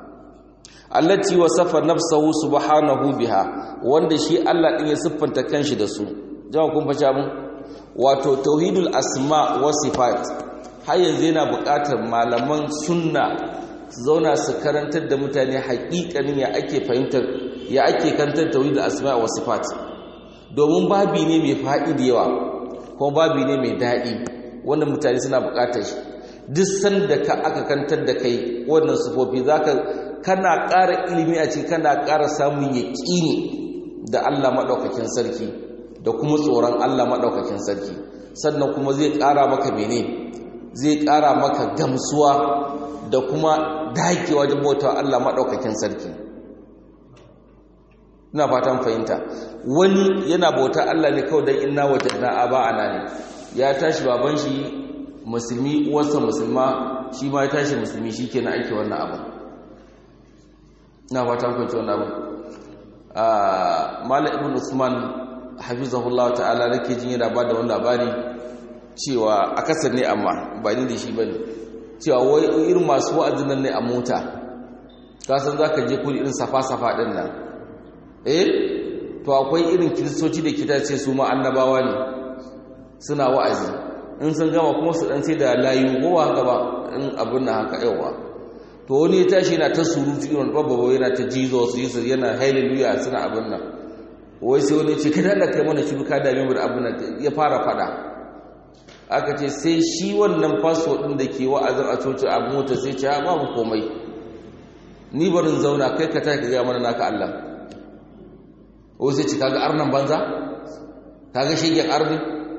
allati wasafa nafsahu subhanahu biha wanda shi Allah ɗin ya siffanta kanshi da su jama'a kun faci abin wato tauhidul asma wa sifat har yanzu yana buƙatar malaman sunna su zauna su karantar da mutane haƙiƙanin ya ake fahimtar ya ake kantar tauhidul asma wa sifat domin babi ne mai faɗi da yawa kuma babi ne mai daɗi wanda mutane suna buƙatar shi duk sanda ka aka kantar da kai wannan sufofi zaka kana ƙara ilimi a ciki kana ƙara samun yaƙini da Allah maɗaukakin sarki da kuma tsoron Allah maɗaukakin sarki sannan kuma zai ƙara maka mene zai ƙara maka gamsuwa da kuma dakewa wajen bauta Allah maɗaukakin sarki ina fatan fahimta wani yana bauta Allah ne kawai don inna wajadna aba ana ne ya tashi baban shi musulmi uwarsa musulma shi ma ya tashi musulmi shi ke na aiki wannan abu ina fatan fahimta wannan abu mala ibn usman hafizahullah ta'ala nake jin yana ba da wani labari cewa akasar ne amma ba ni da shi ba ne cewa wai irin masu wa'azin nan ne a mota kasan za ka je kuri irin safa-safa ɗin nan eh to akwai irin kiristoci da kita ce su ma annabawa ne suna wa'azi in sun gama kuma su ɗan sai da layu kowa gaba in abin na haka yawa to wani ya tashi yana ta surutu irin babba yana ta jesus yesu yana hallelujah suna abin nan wai sai wani ce kada da kai mana shi ka dame mu da abin nan ya fara fada aka ce sai shi wannan faso ɗin da ke wa'azin a coci a mota sai ce babu komai ni barin zauna kai ka tafi ga mana naka Allah o sai ci kaga arnan banza kaga shegen arni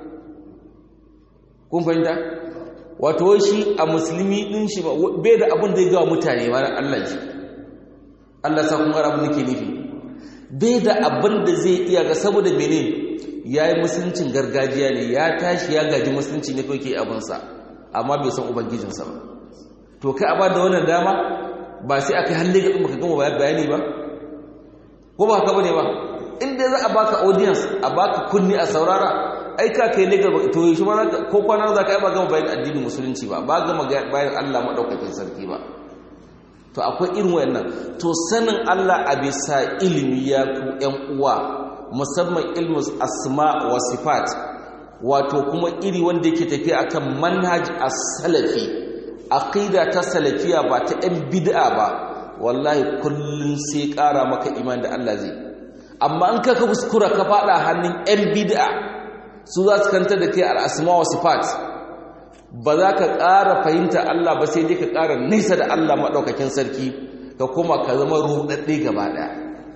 kun fahimta wato shi a musulmi din shi bai da abin da ya gawa mutane ma Allah shi Allah sa kun gara abin da ke nufi bai da abin da zai iya ga saboda mene ya yi musuluncin gargajiya ne ya tashi ya gaji musulunci ne kawai ke abinsa amma bai san ubangijinsa ba to kai a ba da wannan dama ba sai aka halle ga ka gama bayani ba ko ba haka bane ba in dai za a baka audience a baka kunni a saurara ai ka kai ne gaba to shi ma ko kwana za ka yi ba gama bayan addinin musulunci ba ba gama bayan Allah madaukakin sarki ba to akwai irin wayannan to sanin Allah a bisa ilimi ya ku ƴan uwa musamman ilmu asma wa sifat wato kuma iri wanda yake tafiya akan manhaj as-salafi aqida ta salafiya ba ta ɗan bid'a ba wallahi kullun sai ƙara maka iman da Allah zai amma in ka ka kuskura ka fada hannun ɗan bid'a su za su kanta da kai al-asma wa sifat ba za ka ƙara fahimta Allah ba sai dai ka ƙara nisa da Allah maɗaukakin sarki ka kuma ka zama ruɗaɗɗe gaba ɗaya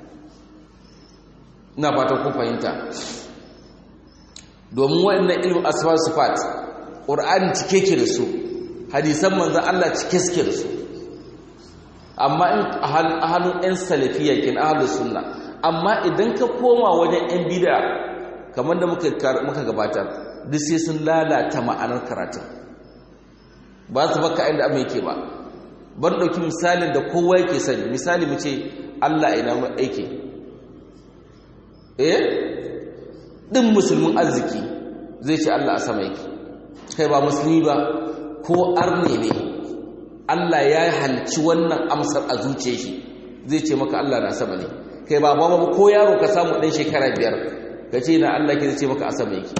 ina fatan kun fahimta domin waɗannan ilmin asfar sifat ƙur'ani cike ke da su hadisan manzan Allah cike suke da su amma in a hannun 'yan salafiya kin ahalus sunna amma idan ka koma wajen 'yan bida kamar da muka gabatar duk sai sun lalata ma'anar karatun ba su baka inda abin yake ba ban ɗauki misalin da kowa yake sani misali mu ce Allah ina mu aiki eh ɗin musulmin arziki zai ce Allah a sama yake kai ba musulmi ba ko arne ne Allah ya halci wannan amsar a zuce shi zai ce maka Allah na sama ne kai ba ba ko yaro ka samu ɗan shekara biyar ka ce na Allah ke zai ce maka a sama yake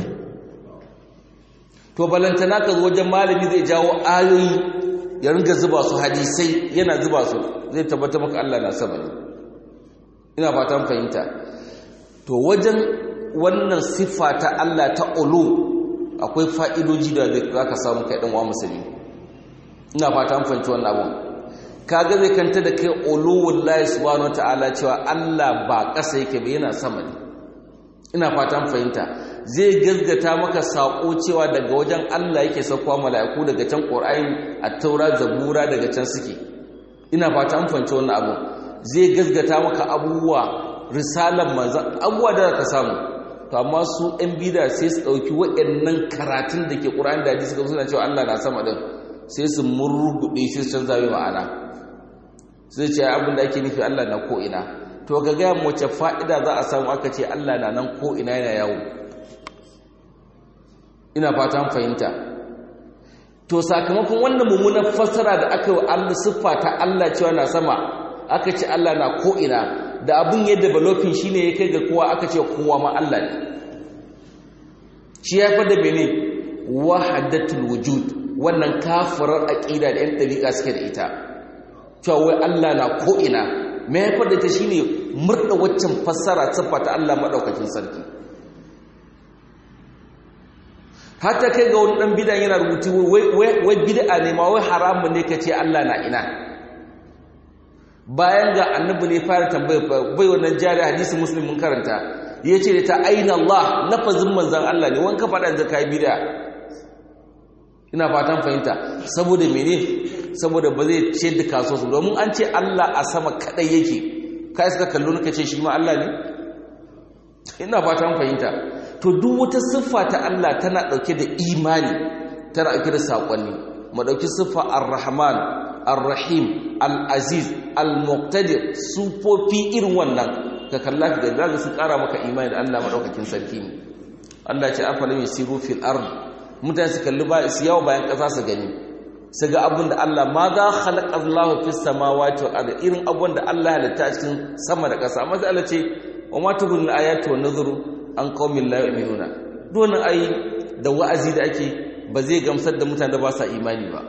to balantana ka zo wajen malami zai jawo ayoyi ya ringa zuba su hadisai yana zuba su zai tabbata maka Allah na sama ne ina fatan fahimta to wajen wannan siffa ta Allah ta ulu akwai fa'idoji da za ka samu kai ɗan wa musulmi ina fatan fahimci wannan abun kaga zai kanta da kai uluwullahi subhanahu wataala cewa Allah ba ƙasa yake ba yana sama ne ina fatan fahimta zai gazgata maka saƙo cewa daga wajen Allah yake saukowa mala'iku daga can Qur'ani at-Taura Zabura daga can suke ina fatan fahimci wannan abu zai gazgata maka abubuwa risalan manzon abubuwa da ka samu to amma su ɗan bida sai su ɗauki waɗannan karatun da ke Qur'ani da hadisi suna cewa Allah na sama din sai su murguɗe shi su canza mai ma'ana sai ce abin da ake nufi Allah na ko ina to ga gaya wace fa'ida za a samu aka ce Allah na nan ko ina yana yawo ina fatan fahimta to sakamakon wannan mummunan fassara da aka yi Allah siffa ta Allah cewa na sama aka ce Allah na ko ina da abin ya developing shine ya kai ga kowa aka ce kowa ma Allah ne shi ya fada bene wahadatul wujud wannan kafirar aqida da yan dariƙa suke da ita cewa wai Allah na ko ina me ya fada ta shine murda waccan fassara siffa ta Allah madaukakin sarki hatta kai ga wani dan bid'a yana rubutu wai wai bid'a ne ma wai haramun ne kace Allah na ina bayan ga annabi ne fara tambaya bai wannan jari hadisi muslim mun karanta yace da ta aina Allah lafazin manzon Allah ne wanka faɗa da kai bid'a ina fatan fahimta saboda mene saboda ba zai ce da kaso su domin an ce Allah a sama kadai yake kai suka kallo nuka ce shi ma Allah ne ina fatan fahimta to duk wata siffa ta Allah tana dauke da imani tana dauke da sakonni mu dauki siffa ar-rahman ar-rahim al-aziz al-muqtadir sufofi irin wannan ka kalla ka ga zaka sun kara maka imani da Allah madaukakin sarki ne Allah ya ce afalam yasiru fil ard mutane su kalli ba su yawo bayan kasa su gani su ga abin da Allah ma za khalaqa Allahu fis samawati wal ardi irin abin da Allah halitta a cikin sama da kasa amma sai Allah ce wa ma tubul ayatu wan nuzuru an qaumin la yu'minuna don ai da wa'azi da ake ba zai gamsar da mutane da ba sa imani ba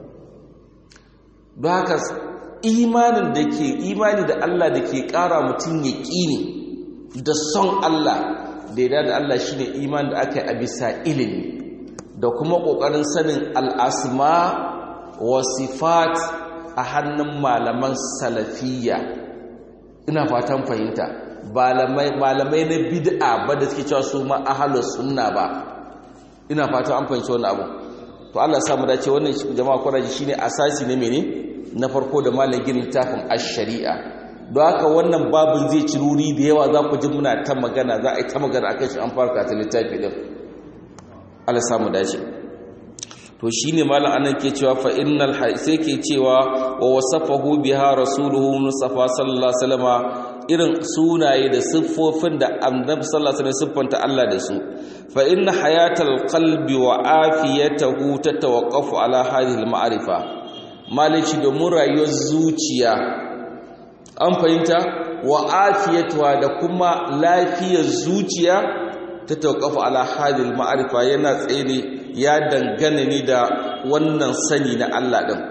don haka imanin da ke imani da Allah da ke ƙara mutum ya ƙini da son Allah da yada da Allah shi ne imanin da aka yi a bisa ilimi da kuma ƙoƙarin sanin al'asma wa sifat a hannun malaman salafiyya ina fatan fahimta malamai na bid'a ba da suke cewa su ma ahalus sunna ba ina fatan an fahimci wannan abu to Allah samu dace wannan jama'a kwaraji shine asasi ne mene na farko da malamin littafin ash-shari'a don haka wannan babin zai ci ruri da yawa za ku ji muna ta magana za a yi ta magana akan shi an farka ta littafi din Allah samu dace to shine malam anan ke cewa fa innal sai ke cewa wa wasafahu biha rasuluhu mustafa sallallahu alaihi wasallama irin sunaye da siffofin da annabi sallallahu alaihi wasallam siffanta Allah da su fa inna hayatal qalbi wa afiyatahu tatawaqqafu ala hadhihi al-ma'rifa malici domin rayuwar zuciya an fahimta wa afiyatuwa da kuma lafiyar zuciya ta tawqafu ala hadhihi al-ma'rifa yana tsaye ne ya dangane ne da wannan sani na Allah din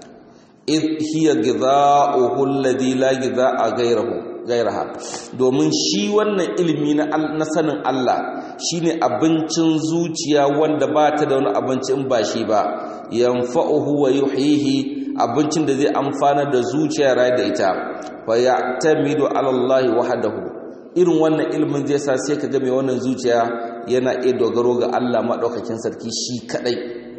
id hiya ghidha'uhu alladhi la ghidha'a ghayruhu ghayraha domin shi wannan ilimi na sanin Allah shine abincin zuciya wanda ba ta da wani abinci in ba shi ba yanfa'uhu wa yuhyihi abincin da zai amfana da zuciya rai da ita fa ya'tamidu 'ala Allah wahdahu irin wannan ilimin zai sa sai ka ga mai wannan zuciya yana iya dogaro ga Allah madaukakin sarki shi kadai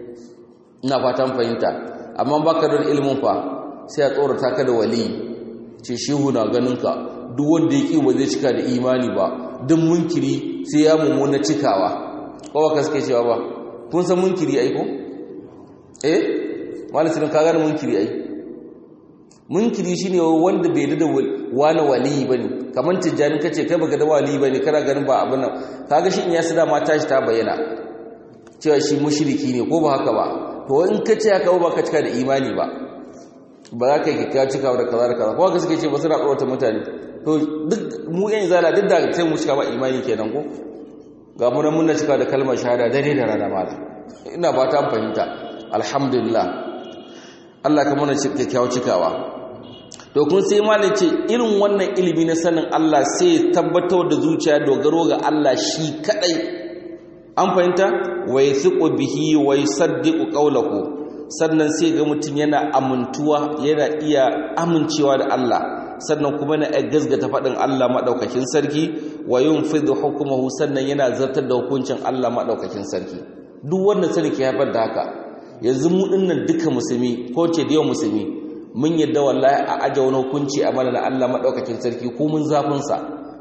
ina fatan fahimta amma baka da ilimin fa sai a tsorata ka da wali ce shehu na ganin ka duk wanda yake ba zai cika da imani ba duk munkiri sai ya mummuna cikawa ko ba kaske cewa ba kun san munkiri ai ko eh malamin ka gane munkiri ai munkiri shine wanda bai da wani wali bane kaman tijjani kace kai baka da wali bane kana ganin ba abin nan kaga shi in ya sada ma tashi ta bayyana cewa shi mushriki ne ko ba haka ba to in kace haka ba ka cika da imani ba ba za ka yi kika cika da kaza da kaza ko ga suke ce ba suna tsorata mutane to duk mu yan zala duk da sai mu cika ba imani kenan ko ga mu nan mun cika da kalmar shahada dare da rana mala ina ba ta fahimta alhamdulillah Allah ka mana kyakkyawa cikawa to kun sai malai ce irin wannan ilimi na sanin Allah sai tabbatar da zuciya dogaro ga Allah shi kadai an fahimta wa yathiqu bihi wa yusaddiqu qawlahu sannan sai ga mutum yana amintuwa yana iya amincewa da Allah sannan kuma na gazgata faɗin Allah maɗaukakin sarki wa yin fidu hukumahu sannan yana zartar da hukuncin Allah maɗaukakin sarki duk wannan sani ke haifar da haka yanzu mu dinnan duka musulmi ko ce da yawan musulmi mun yadda wallahi a aje wani hukunci a mana na Allah maɗaukakin sarki ko mun zafin sa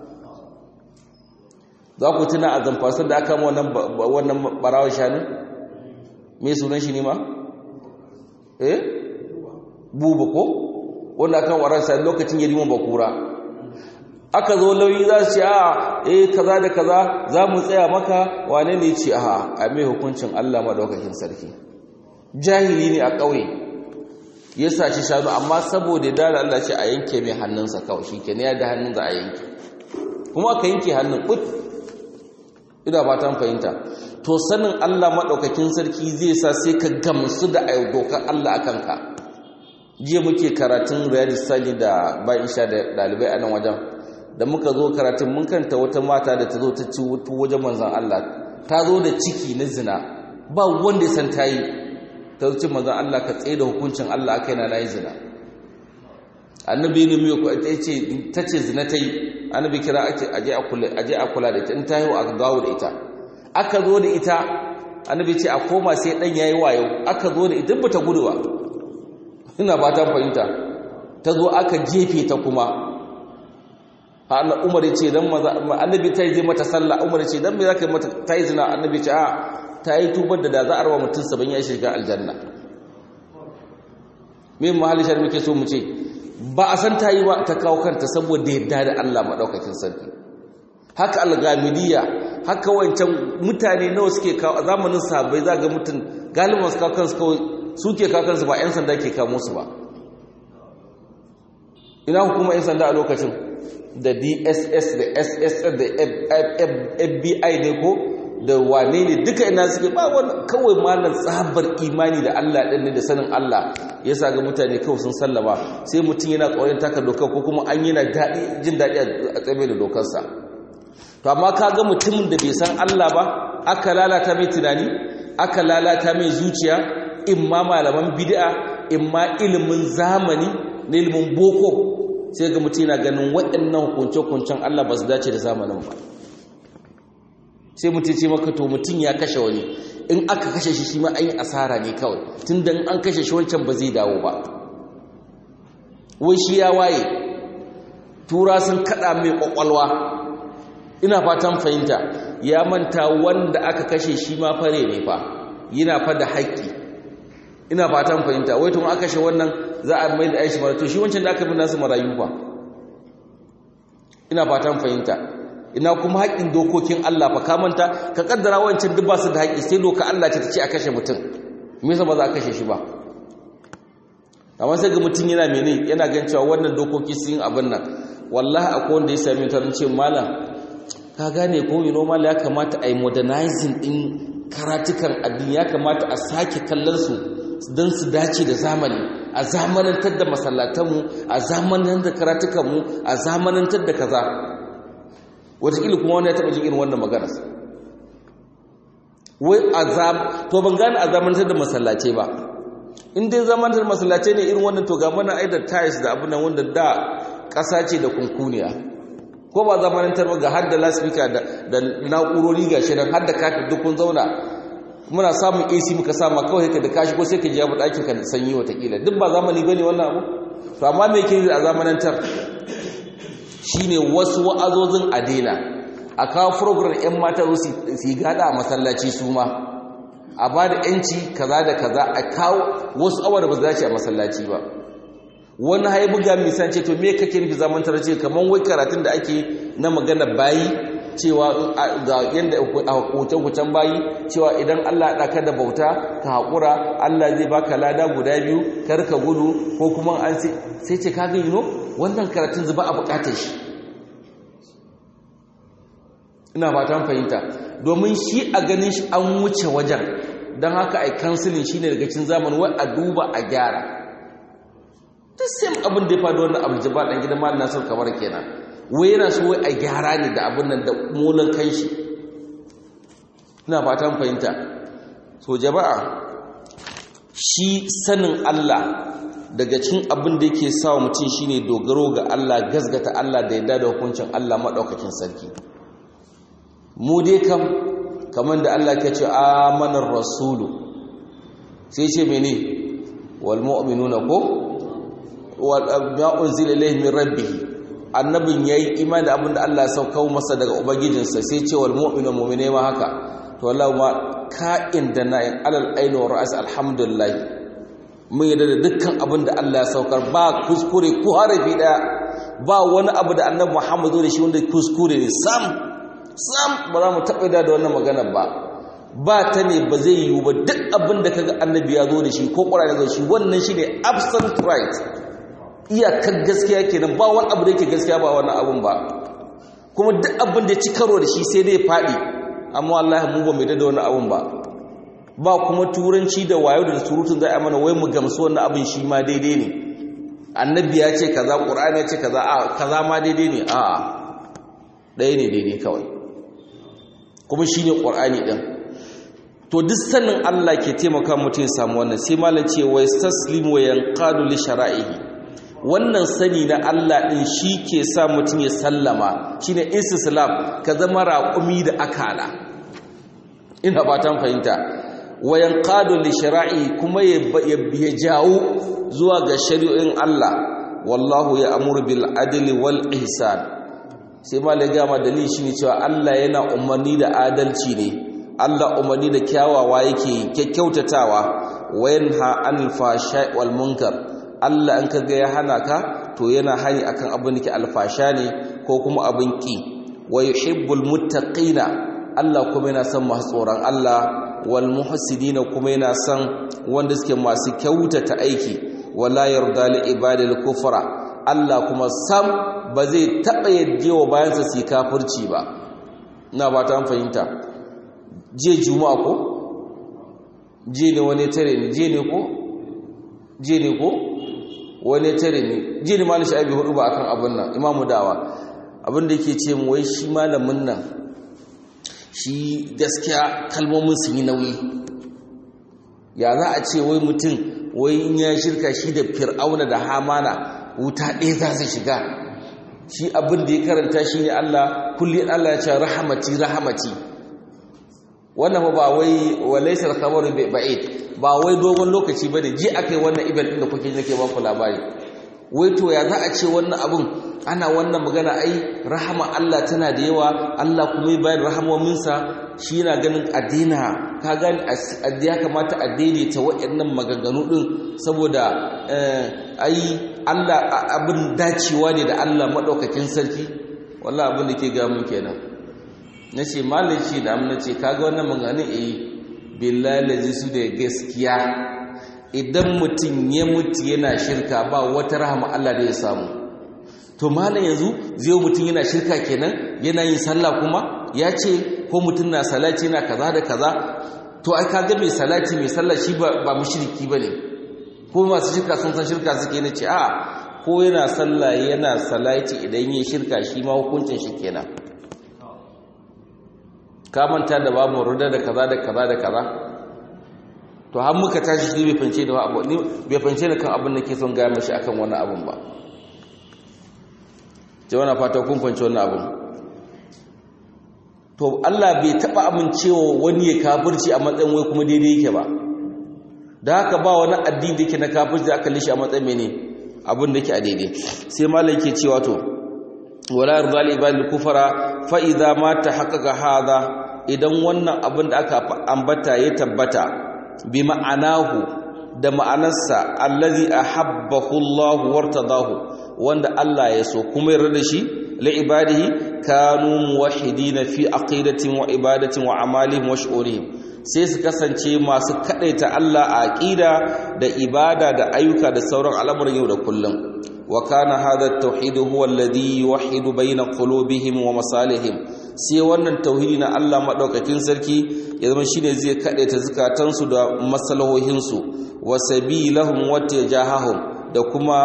za ku tuna a zamfasar da aka wannan wannan barawar shanu me sunan shi ne ma eh buba ko wanda kan waransa lokacin yariman bakura aka zo lauyi za su ce a eh kaza da kaza za mu tsaya maka wane ne ce a a mai hukuncin Allah madaukakin sarki jahili ne a ƙauye ya saci shanu amma saboda da Allah ce a yanke mai hannunsa kawai shi kenan ya da hannun za a yanke kuma aka yanke hannun put ina ba ta fahimta to sanin Allah maɗaukakin sarki zai sa sai ka gamsu da dokar Allah a kanka jiya muke karatun riyadu sali da bayan sha da ɗalibai a nan wajen da muka zo karatun mun kanta wata mata da ta zo ta ci wajen manzan Allah ta zo da ciki na zina ba wanda ya san ta yi ta zo cin manzan Allah ka tsaye da hukuncin Allah aka yana na yi zina annabi ne mai ta ce zina ta yi annabi kira aje a kula da ita in ta haihu a gawo da ita aka zo da ita annabi ce a koma sai dan yayi wayo aka zo da ita bata gudu ba ina ba ta fahimta ta zo aka jefe ta kuma Allah Umar ce dan maza annabi ta yi mata sallah Umar ce dan me zaka mata ta yi zina annabi ce a ta yi tubar da da za a rawa mutum saban ya shiga aljanna me mahalli shar muke so mu ce ba a san ta yi ba ta kawo kanta saboda yadda da Allah madaukakin sarki haka algamidiyya haka wancan mutane nawa suke kawo a zamanin sahabbai za ga mutum galibin su kawo kansu kawai suke kawo kansu ba 'yan sanda ke kawo musu ba ina hukuma 'yan sanda a lokacin da dss da ss da fbi ne ko da wane ne duka ina suke ba wani kawai malar tsabar imani da allah ɗin ne da sanin allah ya sa ga mutane kawai sun sallama sai mutum yana tsoron taka dokar ko kuma an yana jin daɗi a tsaye da dokarsa to amma ka ga mutumin da bai san Allah ba aka lalata mai tunani aka lalata mai zuciya imma malaman bid'a imma ilimin zamani na ilimin boko sai ga mutum yana ganin waɗannan hukunce-hukuncen Allah ba su dace da zamanin ba sai mutum ce maka to mutum ya kashe wani in aka kashe shi shi ma an yi asara ne kawai tun da an kashe shi wancan ba zai dawo ba wai shi ya waye tura sun kaɗa mai ƙwaƙwalwa ina fatan fahimta ya manta wanda aka kashe shi ma fare ne fa yana fa da haƙƙi ina fatan fahimta wai tun aka kashe wannan za a mai da aishi mara to shi wancan da aka bin nasu marayu fa ina fatan fahimta ina kuma haƙƙin dokokin Allah fa ka manta ka kaddara wancan duk ba su da haƙƙi sai doka Allah ce ta ce a kashe mutum me yasa ba za a kashe shi ba amma sai ga mutum yana mene yana gan cewa wannan dokoki sun abin nan wallahi akwai wanda ya sami ta ce malam ka gane ko yi normal ya kamata a yi modernizing din karatukan addini ya kamata a sake kallon su don su dace da zamani a zamanantar da masallatanmu a zamanantar da karatukanmu a zamanantar da kaza wataƙila kuma wani ya taɓa jin irin wannan magana wai azam to ban gane a zamanantar da masallace ba in dai zamanantar masallace ne irin wannan to ga mana ai da tiles da abin nan wanda da ƙasa ce da kunkuniya ko ba zamanantar ba ga har da lasfika da na'urori ga shi nan har da kafin duk kun zauna muna samun AC muka sama kawai ka da kashi ko sai ka ji abu ɗakin ka sanyi watakila duk ba zamani ba ne wannan abu to amma me ke a zamanantar shine wasu wa'azozin a daina a kawo program 'yan mata su yi gada a masallaci su ma a ba da 'yanci kaza da kaza a kawo wasu awa da ba za ce a masallaci ba wani haibu ga misan ce to me kake nufi zamantar ce kamar wai karatun da ake na magana bayi cewa ga yadda a hukuncen bayi cewa idan Allah ya ɗaka da bauta ka haƙura Allah zai baka lada guda biyu kar ka gudu ko kuma an sai ce kaga yi no wannan karatun zuba a buƙatar shi ina fatan fahimta domin shi a ganin shi an wuce wajen don haka a kansilin shi ne daga cin zamani wai a duba a gyara ta same abin da ya faɗo wannan abu jaba ɗan gidan malin nasar kamar kenan wai yana so wai a gyara ne da abin nan da molin kan shi ina fatan fahimta so jama'a shi sanin Allah daga cin abin da yake sa mutum shine dogaro ga Allah gasgata Allah da yadda da hukuncin Allah maɗaukakin sarki mu dai kam kamar da Allah ke ce amanar rasulu sai ce mene wal mu'minuna ko wal unzila ilayhi min rabbih annabin yayi imani da abinda Allah ya sauka masa daga ubangijinsa sai ce wal mu'minu mu'mine ma haka to wallahi ma ka'in da na'in alal aini wa ra'as alhamdulillah mun yadda da dukkan abinda Allah ya saukar ba kuskure ko harafi daya ba wani abu da annabi Muhammadu da shi wanda kuskure ne sam sam ba za mu taɓa da wannan maganar ba ba ta ne ba zai yiwu ba duk abin da kaga annabi ya zo da shi ko ƙwararren zo shi wannan shi ne absent right iyakar gaskiya kenan ba wani abu da yake gaskiya ba wannan abun ba kuma duk abin da ya ci karo da shi sai dai faɗi amma wallahi mu ba mai da wannan abun ba ba kuma turanci da wayo da surutun za a mana wai mu gamsu wannan abin shi ma daidai ne annabi ya ce kaza ƙur'ani ya ce kaza a kaza ma daidai ne a'a ɗaya ne daidai kawai kuma shi ne ƙwar'ani ɗin to duk sanin Allah ke taimaka mutum samu wannan sai malam ce wa taslim wa yanqadu li shara'ihi wannan sani na Allah ɗin shi ke sa mutum ya sallama shine istislam ka zama raƙumi da akala ina fatan fahimta wa yanqadu li shara'i kuma ya jawo zuwa ga shari'o'in Allah wallahu ya amuru bil adli wal ihsan sai malai gama dalili shine cewa Allah yana umarni da adalci ne Allah umarni da kyawawa yake kyakkyautatawa wayanha anil fashai wal munkar Allah an kaga ya hana ka to yana hani akan abin da ke alfasha ne ko kuma abin ki wa yuhibbul muttaqina Allah kuma yana son masu tsoron Allah wal muhsinina kuma yana son wanda suke masu kyautata aiki wala yarda li ibadil kufra Allah kuma sam ba zai taɓa yadda wa bayansa su yi kafirci ba na ba ta fahimta je juma'a ko je ne wani tare ne je ne ko je ne ko wani tare ne je ne malishi abi hudu ba akan abin nan imamu dawa abin da yake ce mu wai shi malamin nan shi gaskiya kalmomin sun yi nauyi ya za a ce wai mutum wai in ya shirka shi da fir'auna da hamana wuta ɗaya za su shiga shi abin da ya karanta shi ne Allah kulli Allah ya ce rahamati rahamati wannan ba wai walaisar khabaru bi ba'id ba wai dogon lokaci bane ji akai wannan ibal din da kuke nake ba ku labari wai to ya za a ce wannan abun ana wannan magana ai rahama Allah tana da yawa Allah kuma ya bayar rahamominsa shi yana ganin addina ka gani ya kamata a daidaita waɗannan maganganu din saboda ai Allah abin dacewa ne da Allah madaukakin sarki wallah abin da ke gamun kenan na ce malaci da amina ce kaga wannan maganin eh billahi su da gaskiya idan mutum ya mutu yana shirka ba wata rahama Allah da ya samu to malam yanzu zai mutum yana shirka kenan yana yin sallah kuma ya ce ko mutum na salati yana kaza da kaza to ai kaga mai salati mai sallah shi ba mushriki bane ko masu shirka sun san shirka suke ne ce a ko yana sallah yana salati idan yin shirka shi ma hukuncin shi kenan ka manta da babu ruda da kaza da kaza da kaza to har muka tashi shi bai fance da abu ni bai fance da kan abin da ke son ga mashi akan wannan abun ba ce wannan fata kun fance wannan abun to Allah bai taba amincewa wani ya kafirci a matsayin wai kuma daidai yake ba da haka ba wani addini da yake na kafirci aka lishi a matsayin mene abin da yake a daidai sai malai yake cewa to wala yarda li ibadil kufara fa idza ma tahaqqaqa hadha idan wannan abin da aka ambata ya tabbata bi ma'anahu da ma'anarsa allazi ahabbahu Allah wartadahu wanda Allah ya so kuma yarda da shi li ibadihi kanu muwahhidina fi aqidatin wa ibadatin wa amalihim wa shu'urihim sai su kasance masu kadaita Allah a aqida da ibada da ayyuka da sauran al'amuran yau da kullum wa kana hadha at-tauhid huwa alladhi yuwahhidu bayna qulubihim wa masalihim sai wannan tauhidi na Allah madaukakin sarki ya zama shine zai kadaita zakatansu da masalahohinsu wa sabilahum wa tajahahum da kuma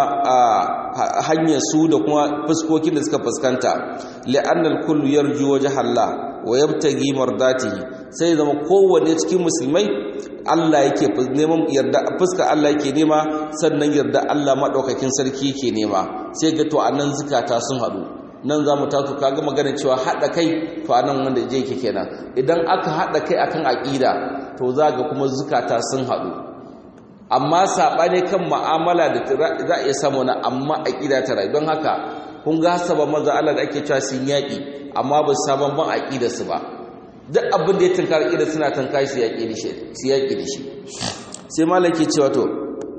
hanyar su da kuma fuskokin da suka fuskanta li'annal kullu yarju wajha Allah wa yabtagi mardatihi sai zama kowanne cikin musulmai Allah yake neman yarda fuska Allah yake nema sannan yarda Allah madaukakin sarki yake nema sai ga to anan zukata sun hadu nan zamu taso kaga magana cewa hada kai to anan wanda je yake kenan idan aka hada kai akan aqida to zaga kuma zukata sun hadu amma saɓane kan ma'amala da za a iya samu na amma a ƙida ta rayu don haka kun ga sabon maza Allah da ake cewa sun yaƙi amma ba su sabon ban aƙida su ba duk abin da ya tunkar aƙida suna tunkar su yaƙi da shi sai malam ke cewa to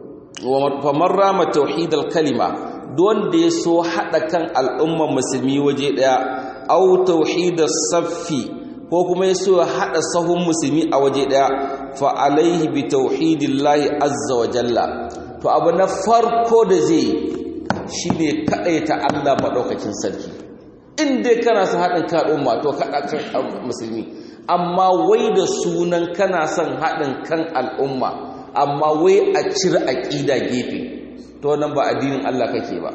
wa man rama tauhidal kalima don da ya so haɗa kan al'ummar musulmi waje ɗaya au tauhidar saffi ko kuma ya so haɗa sahun musulmi a waje ɗaya fa'alaihi bi tauhidillahi azza wa jalla to abu na farko da zai shi ne kaɗaita Allah maɗaukakin sarki in dai kana son haɗin kaɗin mato kaɗa kan musulmi amma wai da sunan kana son haɗin kan al'umma amma wai a cire aƙida gefe to nan ba addinin Allah kake ba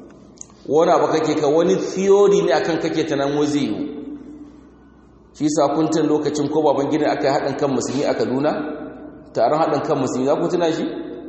wani abu kake ka wani theory ne akan kake ta nan zai yiwu shi sakuntan lokacin ko baban gidan aka yi haɗin kan musulmi a kaduna taron haɗin kan musulmi za ku tuna shi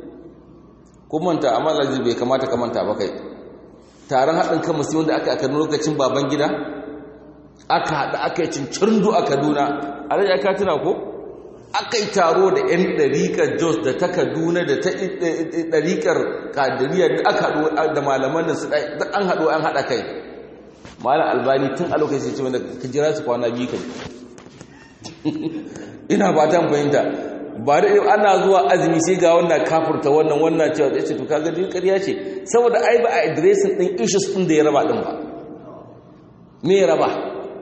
manta amma lalzi bai kamata ka manta ba kai taron haɗin kan musulmi da aka yi a kaduna lokacin baban gida aka haɗa aka yi cincirdu a kaduna a rage aka tuna ko aka yi taro da 'yan ɗariƙar jos da ta kaduna da ta ɗariƙar kadiriya da aka haɗu da malaman da su an haɗu an haɗa kai malam albani tun a lokacin ce wanda ka jira su kwana biyu kan ina ba ta fahimta ba da ana zuwa azumi sai ga wannan kafurta wannan wannan cewa da ce to kaga din ƙarya ce saboda ai ba a addressing din issues din da ya raba din ba me ya raba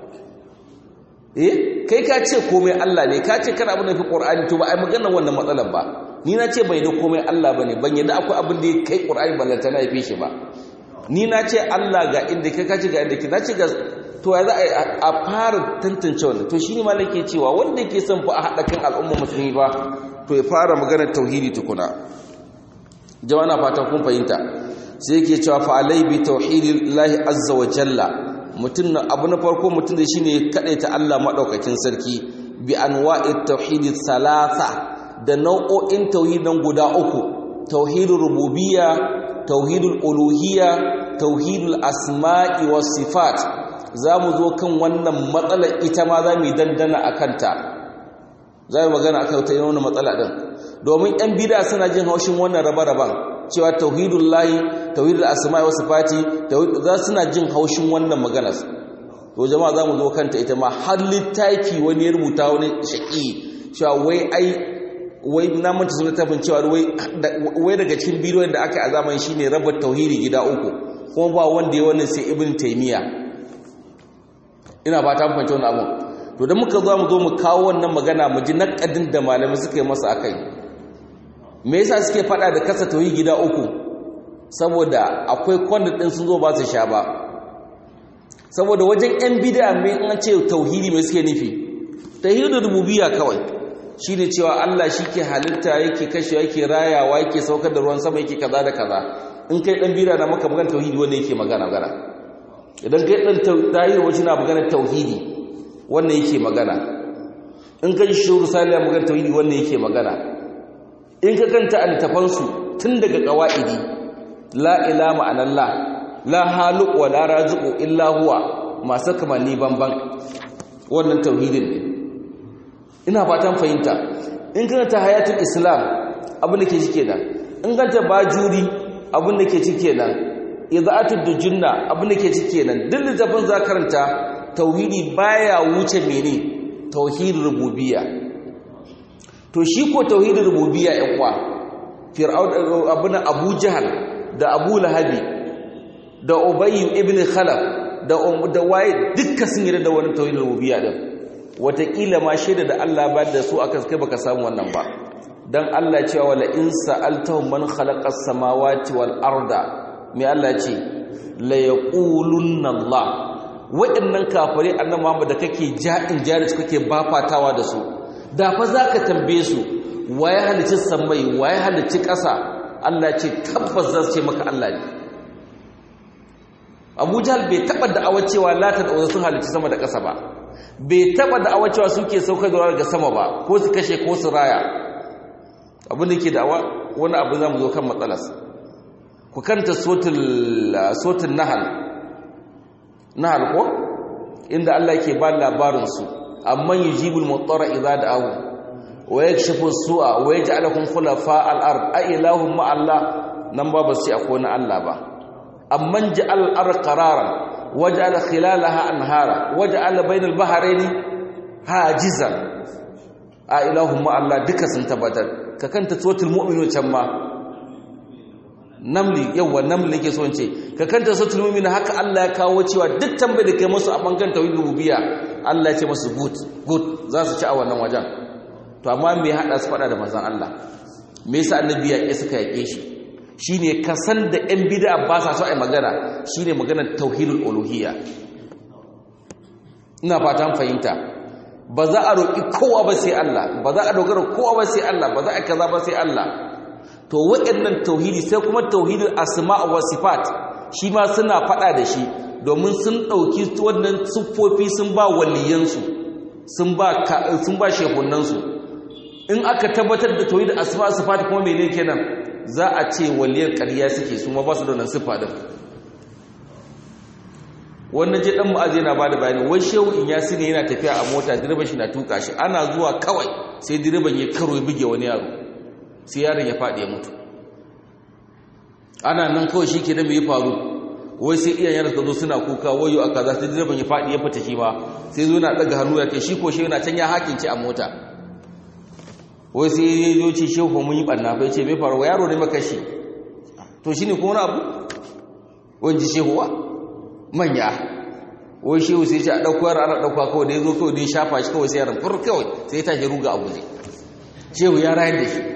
eh kai ka ce komai Allah ne ka ce kana abin da fi Qur'ani to ba ai magana wannan matsalar ba ni na ce bai da komai Allah bane ban yadda akwai abin da ya kai Qur'ani ballanta na yafe shi ba ni na ce Allah ga inda kai kaci ga inda ke na ce ga to ya za a fara tantance wannan to shi ne ma nake cewa wanda ke son fa a haɗa kan al'umma musulmi ba to ya fara maganar tauhidi tukuna jama'a na fatan kun fahimta sai yake cewa fa alai bi tauhidillahi azza wa jalla mutum na abu na farko mutum da shine ta Allah madaukakin sarki bi anwa'it tauhidi salasa da nau'o'in tauhidin guda uku tauhidul rububiyya tauhidul uluhiyya tauhidul asma'i was sifat zamu zo kan wannan matsalar ita ma zamu dandana akanta zamu magana akan ta wannan matsala din domin yan bid'a suna jin haushin wannan raba-raban cewa tauhidul lahi tauhidul asma'i was sifati za suna jin haushin wannan maganar to jama'a zamu zo kanta ita ma har littafi wani ya rubuta wani shaki cewa wai ai wai na manta sun littafin cewa wai daga cikin bidiyon da aka yi a zamanin shine raba tauhidi gida uku kuma ba wanda ya wannan sai ibn taymiya ina ba ta fahimci wannan abun to da muka zo mu zo mu kawo wannan magana mu ji nakadin da malamai suka yi masa akai me yasa suke fada da kasa tauhi gida uku saboda akwai kwanda din sun zo ba su sha ba saboda wajen yan bid'a mai an ce tauhidi mai suke nufi tauhidul rububiyya kawai shine cewa Allah shike halitta yake kashe yake rayawa yake saukar da ruwan sama yake kaza da kaza in kai dan bid'a na maka magana tauhidi wanda yake magana gara idan kai dan tahir wajen na magana tauhidi wannan yake magana in ka ji shuru saliya magana tauhidi wannan yake magana in ka kanta altafansu tun daga qawaidi la ilaha ma'anallah la haluq wa la raziqu illa huwa masu kamanni banban wannan tauhidin ne ina fatan fahimta in kana ta hayatul islam abin da ke cike nan in kanta bajuri abin da ke cike nan idaatul dujunna abin da ke cike nan duk littafin za karanta tauhidi baya wuce mene tauhidin rububiyya to shi ko tauhidin rububiyya ɗan kwa fir'aun abuna abu jahal da abu lahabi da ubayy ibn khalaf da da waye dukkan sun yarda da wannan tauhidin rububiyya din wataƙila ma shaida da Allah ba da su akan kai baka samu wannan ba dan Allah cewa wala in sa'altahum man khalaqas samawati wal arda me Allah ce la yaqulunna Allah waɗannan kafirai annabi Muhammad da kake ja'in jari su kake bafatawa da su da fa zaka tambaye su waye halicci samai waye halicci ƙasa Allah ce tabbas zan ce maka Allah ne Abu Jahl bai taba da'awar cewa lata da sun halicci sama da ƙasa ba bai taba da'awar cewa suke saukar da daga sama ba ko su kashe ko su raya abin da ke da'awa wani abu zamu zo kan matsalarsa ku kanta sotul sotul nahal nahal ko inda Allah ke ba labarin su amman yujibul muttara idza da'ahu wa yakshifu su'a wa yaj'alukum khulafa al-ard a ilahum ma Allah nan ba ba sai akwai na Allah ba amman ja'al al-ard qararan waj'ala khilalaha anhara waj'ala bainal bahrayni hajizan a ilahum ma Allah duka sun tabbatar ka kanta suratul mu'minun can ma namli yawa namli yake so ce ka kanta suratul mu'min haka Allah ya kawo cewa duk tambayar da kai musu a bangan tauhid rububiyya Allah ya ce musu good good za su ci a wannan wajen to amma me hada su fada da manzon Allah me yasa annabi ya ke suka yake shi shine ka san da ɗan bid'a ba sa so ai magana shine maganar tauhidul uluhiyya ina fatan fahimta ba za a roƙi kowa ba sai Allah ba za a dogara kowa ba sai Allah ba za a kaza ba sai Allah to waɗannan tauhidi sai kuma tauhidul asma' wa sifat shi ma suna faɗa da shi domin sun ɗauki wannan siffofi sun ba waliyansu sun ba sun ba shehunansu in aka tabbatar da tauhidul asma' wa sifat kuma menene kenan za a ce waliyan ƙarya suke su ma ba su da wannan siffa din wannan je dan mu'azi yana bada bayani wai shehu in yasi ne yana tafiya a mota direban shi na tuka shi ana zuwa kawai sai direban ya karo ya buge wani yaro sai yaron ya faɗi ya mutu ana nan kawai shi ke da mai faru wai sai iyayen suka zo suna kuka wayo a kaza sai direban ya faɗi ya fita shi ma sai zo na ɗaga hannu ya kai shi ko shi yana can ya hakince a mota wai sai ya zo ce shehu mun yi ɓanna fa ya ce mai faru wa yaro ne makashi to shi ne kuma wani abu wani ji shehu wa manya wai shehu sai ce a ɗauko yara ana ɗauka kawai da ya zo kawai da ya shafa shi kawai sai yaran fur kawai sai ya tashi ruga a guje shehu ya rayar da shi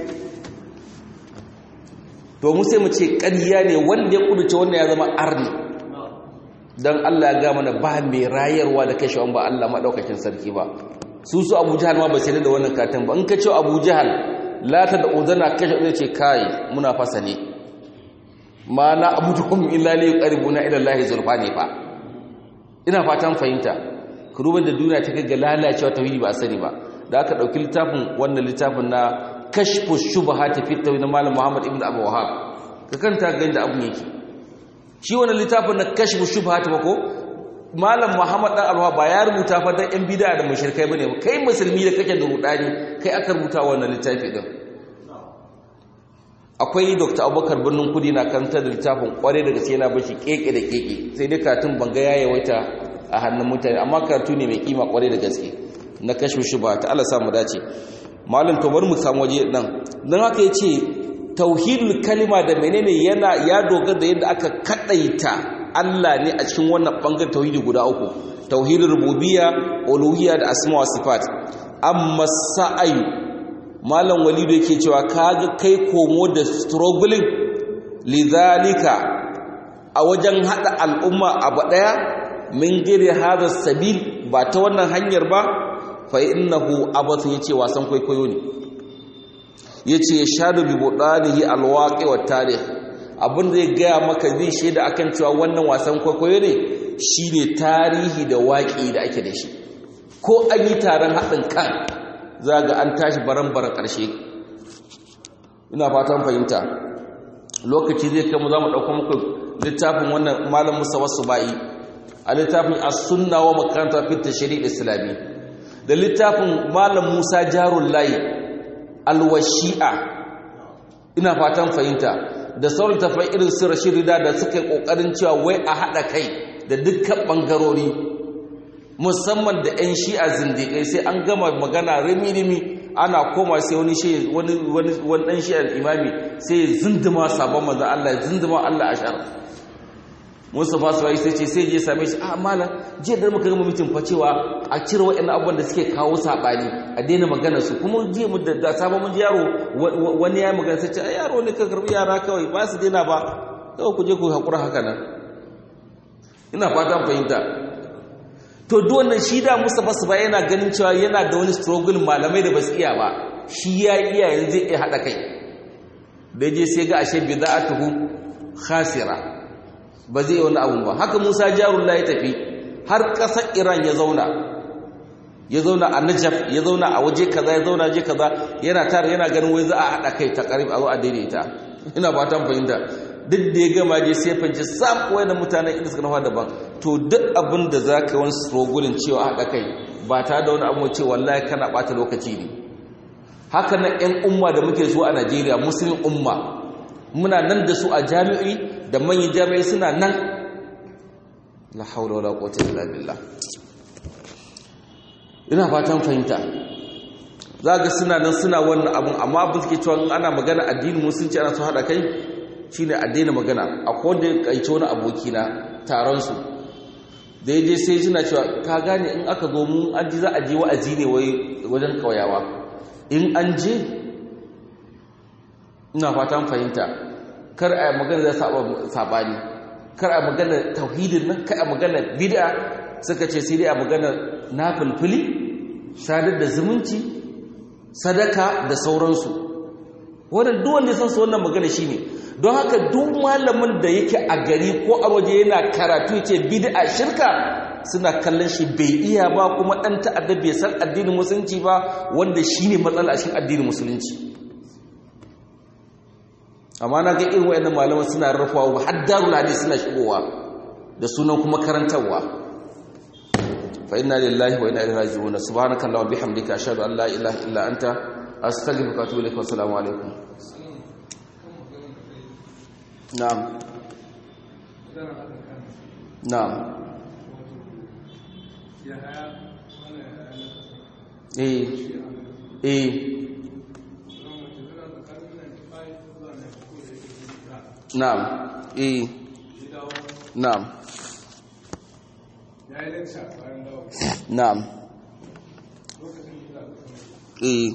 to mu sai mu ce ƙarya ne wanda ya kuduce wanda ya zama arni don Allah ya ga mana ba mai rayarwa da kashe wani ba Allah maɗaukakin sarki ba su su abu jihal ma ba sai da wannan katon ba in ka ce abu jihal lata da uzana kashe zai ce kai muna fasa ne ma na abu tuhum illa li yuqaribuna ila Allah zulfa ne fa ina fatan fahimta ku duba da duniya ta ga lalacewa tauhidi ba sani ba da aka dauki littafin wannan littafin na kashfu shubahati fi tawhid na malam Muhammad ibn Abu Wahhab ka kanta ga inda abun yake shi wannan littafin na kashfu shubahati ba ko malam Muhammad dan Alwa ba ya rubuta fa dan yan bid'a da mushrikai bane kai musulmi da kake da rudani kai aka rubuta wannan littafi din akwai Dr. Abubakar Birnin Kudi na karanta da littafin kware daga sai yana bashi keke da keke sai dai katun banga ya yawaita a hannun mutane amma karatu ne mai kima kware da gaske na kashfu shubahati Allah sa mu dace malam to bari mu samu waje nan dan haka yace tauhidul kalima da menene yana ya dogara da yadda aka kadaita Allah ne a cikin wannan bangaren tauhidi guda uku tauhidin rububiyya uluhiyya da asma wa sifat amma sa'ayu malam walidu yake cewa kaga kai komo da struggling lidhalika a wajen hada al'umma abu daya min gire hada sabil ba ta wannan hanyar ba fa innahu abathu yace wasan kwaikwayo ne yace shadu bi budanihi alwaqi wat tarikh abin da ya gaya maka zai shaida akan cewa wannan wasan kwaikwayo ne shine tarihi da waƙi da ake da shi ko an yi taron haɗin kan za ga an tashi baran-baran ƙarshe ina fatan fahimta lokaci zai kama za mu ɗauka muku littafin wannan malam musa wasu ba'i a littafin as-sunna wa makaranta fit shari'a islami da littafin malam musa jarul layi alwashi'a ina fatan fahimta da sauran tafai irin su rashidida da suka yi kokarin cewa wai a haɗa kai da dukkan ɓangarori musamman da 'yan shi'a zindiƙai sai an gama magana rimi-rimi ana koma sai wani shi wani wani ɗan shi'ar imami sai ya zindima sabon manzan Allah ya zindima Allah a shara Mustapha Suwai sai ce sai je same shi a malam jiya da muka gama mitin fa cewa a cire waɗannan abubuwan da suke kawo saɓani a daina magana su kuma jiya mu da sabon mun ji yaro wani ya magana sai ce a yaro ne ka karbi yara kawai ba su daina ba kawai ku je ku haƙura haka nan ina fatan fahimta to duk wannan shi da Mustapha Suwai yana ganin cewa yana da wani struggle malamai da ba su iya ba shi ya iya yanzu zai iya haɗa kai da je sai ga ashe bida'atuhu khasira ba zai wani abu ba haka musa jarullah ya tafi har ƙasar iran ya zauna ya zauna a najaf ya zauna a waje kaza ya zauna je kaza yana tare yana ganin wai za a haɗa kai ta ƙarfi a zo a daidaita ina fatan fahimta duk da ya gama je sai fanci sam wai da mutanen inda suka nafa daban to duk abin da za ka yi wani strogulin cewa haɗa kai ba tare da wani abu ce wallahi kana ɓata lokaci ne haka nan 'yan umma da muke so a najeriya musulmin umma muna nan da su a jami'i da manyan jami'ai suna nan la haula wala quwwata illa billah ina fatan fahimta zaga suna nan suna wannan abun amma abin suke cewa ana magana addini musulunci ana so hada kai shine a daina magana akwai wanda ya kaice wani aboki na taron su da yaje sai suna cewa ka gane in aka zo mun an ji za a je wa'azi ne wai wajen kauyawa in an je ina fatan fahimta kar a magana za sabani kar a magana tauhidin nan kar a magana bid'a suka ce sai dai a magana nafilfili sadar da zumunci sadaka da sauransu wannan duk wanda san su wannan magana shine don haka duk malamin da yake a gari ko a waje yana karatu yace bid'a shirka suna kallon shi bai iya ba kuma dan ta'adda bai san addinin musulunci ba wanda shine matsala a cikin addinin musulunci amma na ga irin wayannan malaman suna rufawa har darul hadis suna shigowa da sunan kuma karantarwa fa inna lillahi wa inna ilaihi raji'un subhanakallahumma wa bihamdika ashhadu an la ilaha illa anta astaghfiruka wa atubu ilaik wa assalamu alaikum na'am na'am eh eh Na'am. Eh. Na'am. Na'am. Eh.